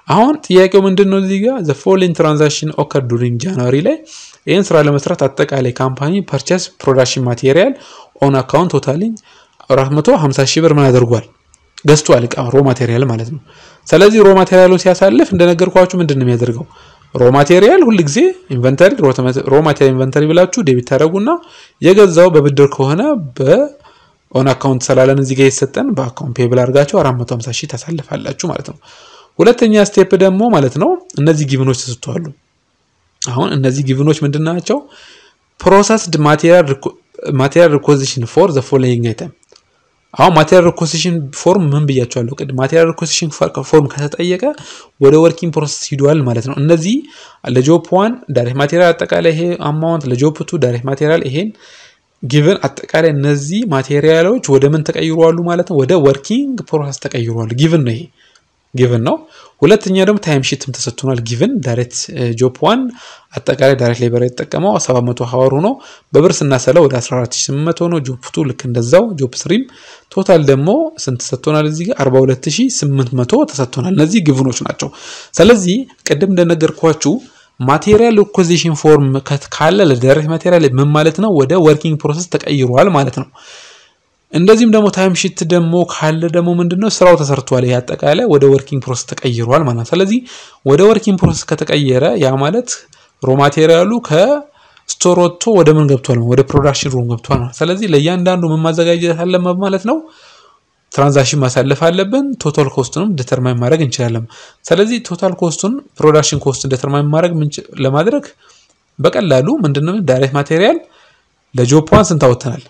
አሁን ጥያቄው ምንድን ነው? እዚህ ጋር ዘ ፎሎዊንግ ትራንዛክሽን ኦከር ዱሪንግ ጃንዋሪ ላይ ይህን ስራ ለመስራት አጠቃላይ ካምፓኒ ፐርቸስ ፕሮዳክሽን ማቴሪያል ኦን አካውንት ቶታሊንግ 450 ሺህ ብር ምን አድርጓል? ገዝቷል። እቃ ሮ ማቴሪያል ማለት ነው። ስለዚህ ሮ ማቴሪያሉን ሲያሳልፍ እንደነገርኳችሁ ምንድን ነው የሚያደርገው? ሮ ማቴሪያል ሁል ጊዜ ኢንቨንተሪ ሮ ማቴሪያል ኢንቨንተሪ ብላችሁ ዴቢት ታደረጉና የገዛው በብድር ከሆነ በኦን አካውንት ስላለን እዚህ ጋር የተሰጠን በአካውንት ፔብል አድርጋችሁ 450 ሺህ ታሳልፋላችሁ ማለት ነው። ሁለተኛ ስቴፕ ደግሞ ማለት ነው እነዚህ ጊቭኖች ተሰጥተዋሉ። አሁን እነዚህ ጊቭኖች ምንድን ናቸው? ፕሮሰስድ ማቴሪያል ሪኮዚሽን ፎር ዘ ፎሎዊንግ አይተም አሁን ማቴሪያል ሪኮሲሽን ፎርም ምን ብያቸዋለሁ ቅድም። ማቴሪያል ሪኮሲሽን ፎርም ከተጠየቀ ወደ ወርኪንግ ፕሮሰስ ሂዷል ማለት ነው። እነዚህ ለጆፕ ዋን ዳይሬክት ማቴሪያል አጠቃላይ ይሄ አማውንት፣ ለጆፕ ቱ ዳይሬክት ማቴሪያል ይሄን ጊቭን አጠቃላይ እነዚህ ማቴሪያሎች ወደ ምን ተቀይሯሉ ማለት ነው? ወደ ወርኪንግ ፕሮሰስ ተቀይሯሉ። ጊቭን ነው ይሄ ጊቭን ነው። ሁለተኛ ደግሞ ታይም ሺትም ተሰጥቶናል። ጊቭን ዳይሬክት ጆፕ ዋን አጠቃላይ ዳይሬክት ሌበር የተጠቀመው 700 ሀወር ሆኖ በብር ስናሰለው ወደ 14800 ነው። ጆፕ ቱ ልክ እንደዛው። ጆፕ ስሪም ቶታል ደግሞ ስንት ተሰጥቶናል? እዚህ ጋር 42800 ተሰጥቶናል። እነዚህ ግቭኖች ናቸው። ስለዚህ ቅድም እንደነገርኳችሁ ማቴሪያል ሪኮዚሽን ፎርም ካለ ለዳይሬክት ማቴሪያል ምን ማለት ነው? ወደ ወርኪንግ ፕሮሰስ ተቀይሯል ማለት ነው። እንደዚህም ደግሞ ታይም ሺት ደግሞ ካለ ደግሞ ምንድነው ስራው ተሰርቷል። ይሄ አጠቃላይ ወደ ወርኪንግ ፕሮሰስ ተቀይሯል ማለት ነው። ስለዚህ ወደ ወርኪንግ ፕሮሰስ ከተቀየረ ያ ማለት ሮ ማቴሪያሉ ከስቶር ወጥቶ ወደ ምን ገብቷል? ወደ ፕሮዳክሽን ሩም ገብቷል ማለት። ስለዚህ ለእያንዳንዱ ምን ማዘጋጀት አለበት ማለት ነው። ትራንዛክሽን ማሳለፍ አለብን። ቶታል ኮስቱንም ዲተርማይን ማድረግ እንችላለን። ስለዚህ ቶታል ኮስቱን ፕሮዳክሽን ኮስቱን ዲተርማይን ማድረግ ለማድረግ በቀላሉ ምንድነው ዳይሬክት ማቴሪያል ለጆፕ ዋን ስንት አወጥተናል?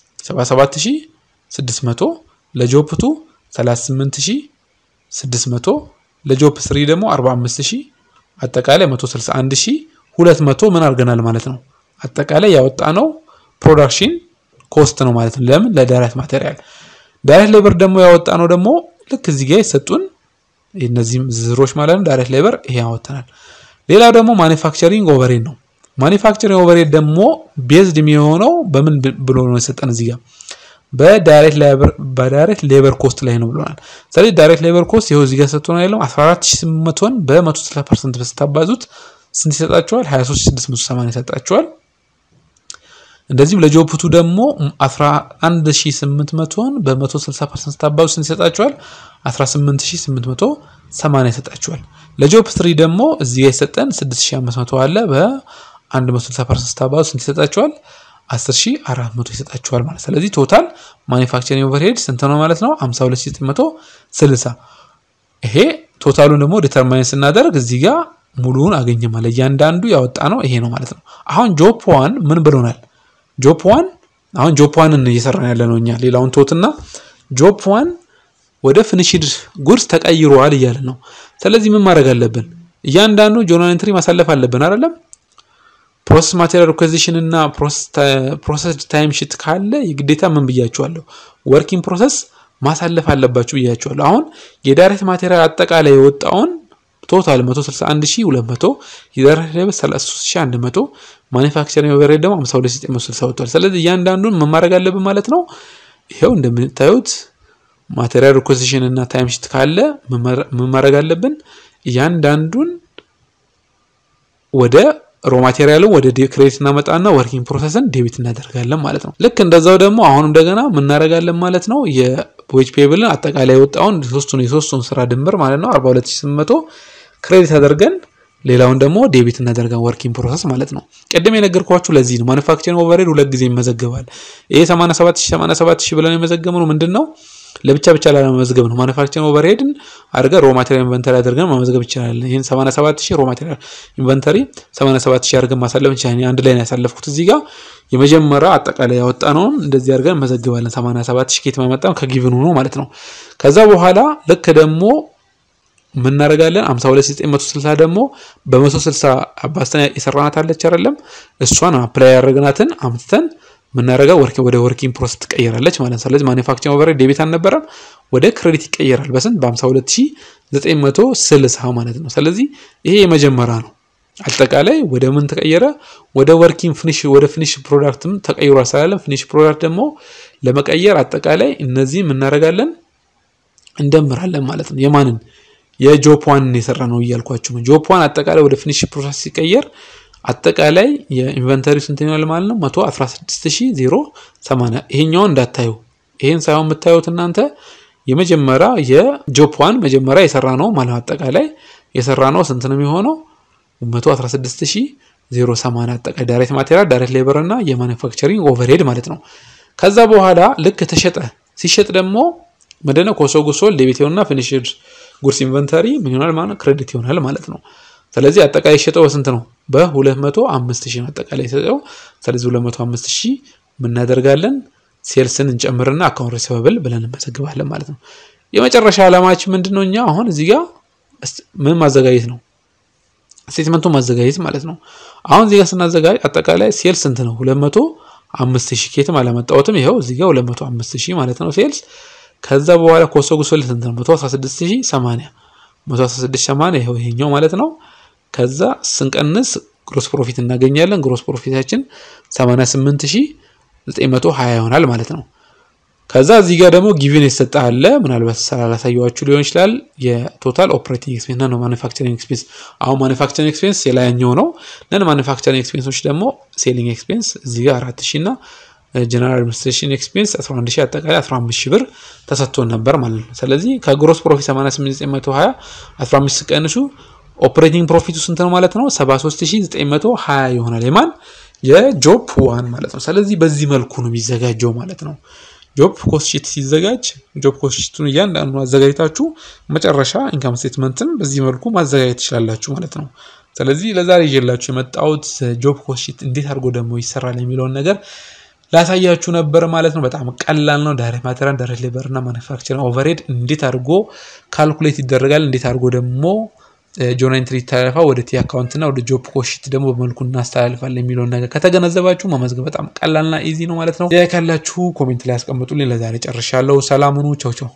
77600 ለጆፕ ቱ 38600 ለጆፕ ስሪ ደግሞ 45000 አጠቃላይ 161200 ምን አድርገናል ማለት ነው። አጠቃላይ ያወጣ ነው ፕሮዳክሽን ኮስት ነው ማለት ነው። ለምን ለዳይሬክት ማቴሪያል። ዳይሬክት ሌበር ደግሞ ያወጣ ነው ደግሞ ልክ እዚህ ጋር የሰጡን እነዚህም ዝርዝሮች ማለት ነው። ዳይሬክት ሌበር ይሄ ያወጣናል። ሌላው ደግሞ ማኒፋክቸሪንግ ኦቨሬድ ነው። ማኒፋክቸሪንግ ኦቨሬድ ደግሞ ቤዝድ የሚሆነው በምን ብሎ ነው የሰጠን እዚህ ጋር በዳይሬክት ሌበር ኮስት ላይ ነው ብሎናል። ስለዚህ ዳይሬክት ሌበር ኮስት ይኸው እዚህ ጋር ሰጥቶናል ያለው 14800ን በ160 ፐርሰንት ስታባዙት ስንት ይሰጣቸዋል? 23680 ይሰጣቸዋል። እንደዚህም ለጆፕቱ ደግሞ 11800ን በ160 ፐርሰንት ስታባዙት ስንት ይሰጣቸዋል? 18880 ይሰጣቸዋል። ለጆፕ ትሪ ደግሞ እዚህ ጋር የሰጠን 6500 አለ በ160 ፐርሰንት ስታባዙት ስንት ይሰጣቸዋል? 10400 ይሰጣቸዋል ማለት ስለዚህ ቶታል ማኒፋክቸሪንግ ኦቨርሄድ ስንት ነው ማለት ነው 52960 ይሄ ቶታሉን ደግሞ ዲተርማይን ስናደርግ እዚህ ጋር ሙሉውን አገኘ ማለት እያንዳንዱ ያወጣ ነው ይሄ ነው ማለት ነው አሁን ጆፕ ዋን ምን ብሎናል ጆፕ ዋን አሁን ጆፕ ዋንን እየሰራን ያለ ነው እኛ ሌላውን ቶትና ጆፕ ዋን ወደ ፊኒሽድ ጉድስ ተቀይሯል እያለ ነው ስለዚህ ምን ማድረግ አለብን እያንዳንዱ ጆርናል ኤንትሪ ማሳለፍ አለብን አይደለም ፕሮሰስ ማቴሪያል ሪኩዌዚሽን እና ፕሮሰስ ታይም ሽት ካለ የግዴታ ምን ብያችኋለሁ? ወርኪንግ ፕሮሰስ ማሳለፍ አለባችሁ ብያችኋለሁ። አሁን የዳይሬክት ማቴሪያል አጠቃላይ የወጣውን ቶታል 161200 የዳይሬክት ሌበር 33100 ማኒፋክቸሪንግ ኦቨርሄድ ደግሞ 52960 ወጥቷል። ስለዚህ እያንዳንዱን ምን ማድረግ አለብን ማለት ነው። ይሄው እንደምታዩት ማቴሪያል ሪኩዌዚሽን እና ታይም ሽት ካለ ምን ማድረግ አለብን? እያንዳንዱን ወደ ሮ ማቴሪያልን ወደ ክሬዲት እናመጣና ወርኪንግ ፕሮሰስን ዴቢት እናደርጋለን ማለት ነው። ልክ እንደዛው ደግሞ አሁንም እንደገና ምናደርጋለን ማለት ነው። የዌጅ ፔብልን አጠቃላይ የወጣውን ሶስቱን የሶስቱን ስራ ድምር ማለት ነው 42800 ክሬዲት አደርገን ሌላውን ደግሞ ዴቢት እናደርጋን ወርኪንግ ፕሮሰስ ማለት ነው። ቅድም የነገርኳችሁ ለዚህ ነው። ማኑፋክቸሪንግ ኦቨርሄድ ሁለት ጊዜ ይመዘገባል። ይሄ 87000 87000 ብለን የመዘገብነው ምንድን ነው? ለብቻ ብቻ ላለመመዝገብ ነው። ማኑፋክቸሪንግ ኦቨርሄድን አድርገን ሮ ማቴሪያል ኢንቨንተሪ አድርገን መመዝገብ ይችላል። ይህን 87000 ሮ ማቴሪያል ኢንቨንተሪ 87000 አድርገን ማሳለፍ እንችላለን። አንድ ላይ ነው ያሳለፍኩት እዚህ ጋር የመጀመሪያ አጠቃላይ ያወጣነውን እንደዚህ አድርገን መዘግባለን። 87000 ኬት ማመጣም ከጊቭን ሆኖ ማለት ነው። ከዛ በኋላ ልክ ደግሞ ምናደርጋለን 52960 ደግሞ በ160 አባስተን የሰራናት አለች አይደለም እሷን አፕላይ ያደረግናትን አምጥተን ምናደርገው ወርኪ ወደ ወርኪንግ ፕሮሰስ ትቀየራለች ማለት ነው። ስለዚህ ማኒፋክቸሪንግ ኦቨርሄድ ዴቢት አልነበረም ወደ ክሬዲት ይቀየራል። በስንት በ52960 ማለት ነው። ስለዚህ ይሄ የመጀመሪያ ነው። አጠቃላይ ወደ ምን ተቀየረ? ወደ ወርኪንግ ፊኒሽ ወደ ፊኒሽ ፕሮዳክትም ተቀይሯል ስላለን ፊኒሽ ፕሮዳክት ደግሞ ለመቀየር አጠቃላይ እነዚህ እናደርጋለን እንደምራለን ማለት ነው። የማንን የጆፕ ዋን የሰራ ነው እያልኳችሁ ነው። ጆፕ ዋን አጠቃላይ ወደ ፊኒሽ ፕሮሰስ ሲቀየር አጠቃላይ የኢንቨንተሪ ስንት ይሆናል ማለት ነው? 116080 ይሄኛውን እንዳታዩ። ይሄን ሳይሆን የምታዩት እናንተ የመጀመሪያ የጆፕ ዋን መጀመሪያ የሰራ ነው ማለት አጠቃላይ የሰራ ነው ስንት ነው የሚሆነው? 116080 አጠቃላይ ዳይሬክት ማቴሪያል፣ ዳይሬክት ሌበር እና የማኑፋክቸሪንግ ኦቨርሄድ ማለት ነው። ከዛ በኋላ ልክ ተሸጠ። ሲሸጥ ደግሞ ምንድነው ኮሶ ጉሶል ዴቢት ይሆንና ፊኒሽድ ጉድስ ኢንቨንተሪ ምን ይሆናል ማለት ነው? ክሬዲት ይሆናል ማለት ነው። ስለዚህ አጠቃላይ የሸጠው በስንት ነው? በ205 ሺህ ነው አጠቃላይ የሸጠው። ስለዚህ 205 ሺህ የምናደርጋለን ሴልስን እንጨምርና አካውንት ሪሲቨብል ብለን እንመዘግባለን ማለት ነው። የመጨረሻ ዓላማችን ምንድነው? እኛ አሁን እዚህ ጋር ምን ማዘጋጀት ነው? ስቴትመንቱን ማዘጋጀት ማለት ነው። አሁን እዚህ ጋር ስናዘጋጅ አጠቃላይ ሴልስ ስንት ነው? 205 ሺህ ኬትም አላመጣሁትም። ይኸው እዚህ ጋር 205 ሺህ ማለት ነው ሴልስ ከዛ በኋላ ኮሶ ጉሶል ስንት ነው? 116080 116080 ይሄው ይሄኛው ማለት ነው። ከዛ ስንቀንስ ግሮስ ፕሮፊት እናገኛለን። ግሮስ ፕሮፊታችን 88920 ይሆናል ማለት ነው። ከዛ እዚህ ጋር ደግሞ ጊቪን የተሰጠ አለ። ምናልባት ስላላሳየኋችሁ ሊሆን ይችላል። የቶታል ኦፕሬቲንግ ኤክስፔንስ ነው ማኑፋክቸሪንግ ኤክስፔንስ። አሁን ማኑፋክቸሪንግ ኤክስፔንስ የላይኛው ነው። ነን ማኑፋክቸሪንግ ኤክስፔንሶች ደግሞ ሴሊንግ ኤክስፔንስ እዚህ ጋር 4000 እና ጀነራል አድሚኒስትሬሽን ኤክስፔንስ 11 ሺህ አጠቃላይ 15 ሺህ ብር ተሰጥቶን ነበር ማለት ነው። ስለዚህ ከግሮስ ፕሮፊት 88920 15 ቀንሱ ኦፕሬቲንግ ፕሮፊቱ ስንት ነው ማለት ነው? 73920 ይሆናል። የማን የጆፕ ዋን ማለት ነው። ስለዚህ በዚህ መልኩ ነው የሚዘጋጀው ማለት ነው። ጆብ ኮስት ሺት ሲዘጋጅ ጆብ ኮስት ሺቱን እያንዳንዱ አዘጋጅታችሁ መጨረሻ ኢንካም ስቴትመንትን በዚህ መልኩ ማዘጋጀት ትችላላችሁ ማለት ነው። ስለዚህ ለዛሬ ይዤላችሁ የመጣሁት ጆብ ኮስት ሺት እንዴት አድርጎ ደግሞ ይሰራል የሚለውን ነገር ላሳያችሁ ነበር ማለት ነው። በጣም ቀላል ነው። ዳይሬክት ማቴሪያል፣ ዳይሬክት ሌበር እና ማኑፋክቸሪንግ ኦቨርሄድ እንዴት አድርጎ ካልኩሌት ይደረጋል፣ እንዴት አድርጎ ደግሞ ጆርናል ኢንትሪ ይተላለፋል፣ ወደ ቲ አካውንት እና ወደ ጆብ ኮስት ሺት ደግሞ በመልኩ እናስተላልፋለን የሚለውን ነገር ከተገነዘባችሁ መመዝገብ በጣም ቀላልና ኢዚ ነው ማለት ነው። ካላችሁ ኮሜንት ላይ ያስቀምጡልኝ። ለዛሬ ጨርሻለሁ። ሰላም ሁኑ። ቻው ቻው።